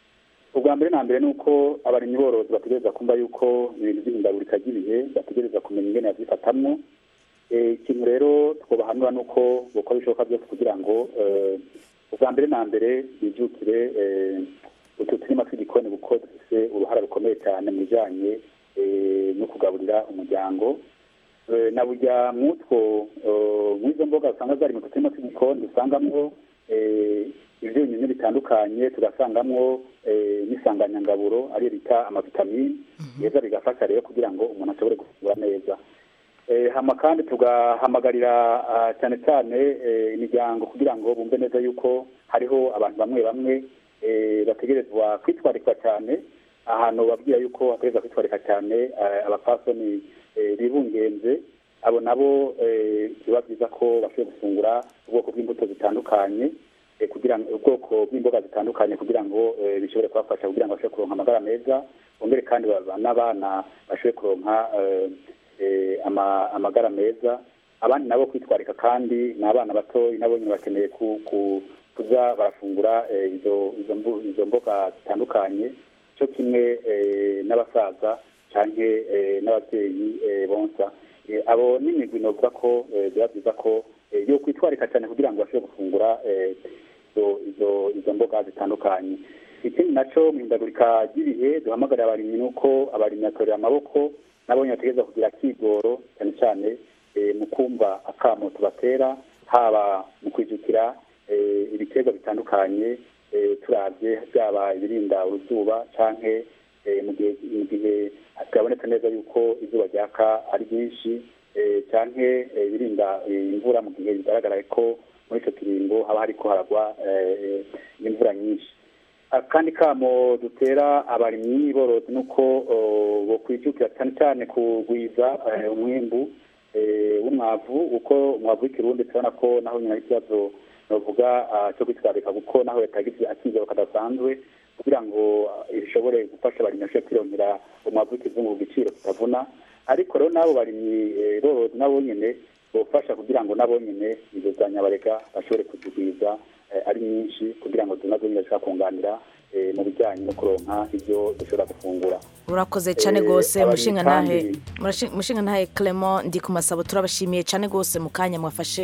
ubwa mbere na mbere ni uko abarimyi borozi bategereza kumva yuko ibintu by'ihindagurika ry'ibihe bategereza kumenya ingene babyifatamwo Eh, ikintu rero twobahanura ni uko bukora ibishoboka byose kugira ngo eh, ubwa mbere na mbere bijukire eh, utu turima tw'igikoni kuko dufise uruhara rukomeye cyane mu bijanye eh, no kugaburira umuryango Eh, na burya mwutwo eh, mw'izo mboga usanga zari mu turima tw'igikoni dusangamwo eh, ivyunyunyu bitandukanye tugasangamwo eh, n'isanganyangaburo ariyo bita amavitamini yeza bigafasha rero kugira ngo umuntu ashobore gufungura neza Eh, hama kandi tugahamagarira ah, cyane cyane eh, imiryango kugira ngo bumve neza yuko hariho abantu bamwe bamwe eh, bategerezwa kwitwarikwa cyane ahantu babwira yuko bategerezwa kwitwarika cyane eh, abapfasoni eh, bibungenze abo nabo eh, biba byiza ko bashoboye gufungura ubwoko bw'imbuto zitandukanye eh, kugira ngo ubwoko bw'imboga zitandukanye kugira ngo eh, bishobore kubafasha kugira ngo bashobore kuronka amagara meza bongere kandi ba- n'abana bashobore kuronka eh, eh, ama- amagara meza abandi nabo kwitwarika kandi ni abana bato nabo nyine bakeneye ku- ku- kuza barafungura eh, izo izo mbu- izo mboga zitandukanye cyo kimwe eh, n'abasaza canke eh, n'ababyeyi eh, bonsa Eh, abo n'imigwi novuga ko eh, biba byiza ko eh, yo kwitwarika cyane kugira ngo bashobore gufungura eh, izo izo izo mboga zitandukanye ikindi naco mu ihindagurika ry'ibihe duhamagarira abarimyi ni uko abarimyi batorera amaboko nabo nyine bategereza kugira akigoro cyane cyane eh, mu kumva akamo tubatera haba mu kwijukira eh, ibiterwa bitandukanye eh, turavye byaba ibirinda uruzuba canke eh, mu gihe mu gihe byabonetse neza yuko izuba ryaka ari ryinshi eh, canke eh, ibirinda eh, imvura mu gihe bigaragara ko muri ico kiringo haba hariko haragwa eh, imvura nyinshi akandi kamo dutera abarimyi borozi nuko oh, bokwijukira cyane cyane kugwiza eh, umwimbu eh, w'umwavu uko umwavu w'ikirundi turabona ko naho nyina ikibazo novuga ah, cyo kwitwarika kuko naho yatagize akizero kadasanzwe kugira ngo ah, bishobore gufasha abarimyi bashobore kwirongera umwavu w'ikizungu ku giciro kitavuna ariko rero n'abo barimyi eh, borozi nabo nyene bofasha kugira ngo nabo nyene izo za nyabarega bashobore kuzigwiza eh, ari nyinshi kugira ngo nazo nyine zishobora kunganira eh, mu bijyanye no kuronka ibyo dushobora gufungura urakoze cyane Eh, rwose abarimyi mushinga ntahe kandi- mushinga ntahe Clement ndi ku masabo turabashimiye cyane rwose mu kanya mwafashe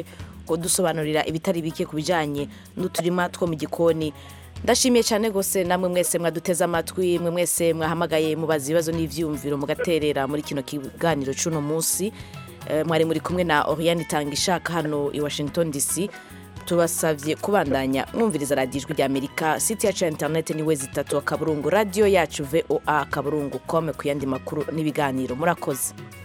kudusobanurira ibitari bike ku bijyanye n'uturima two mu gikoni ndashimiye cyane rwose namwe mwese mwaduteze amatwi mwe mwese mwahamagaye mubaza ibibazo n'ibyiyumviro mugaterera muri kino kiganiro cy'uno munsi Eh, mwari muri kumwe na Oriane Tanga ishaka hano i Washington DC tubasabye kubandanya mwumviriza radiyo ijwi ry'amerika site yacu ya interineti ni we zitatu akaburungu radiyo yacu voa akaburungu kome ku yandi makuru n'ibiganiro murakoze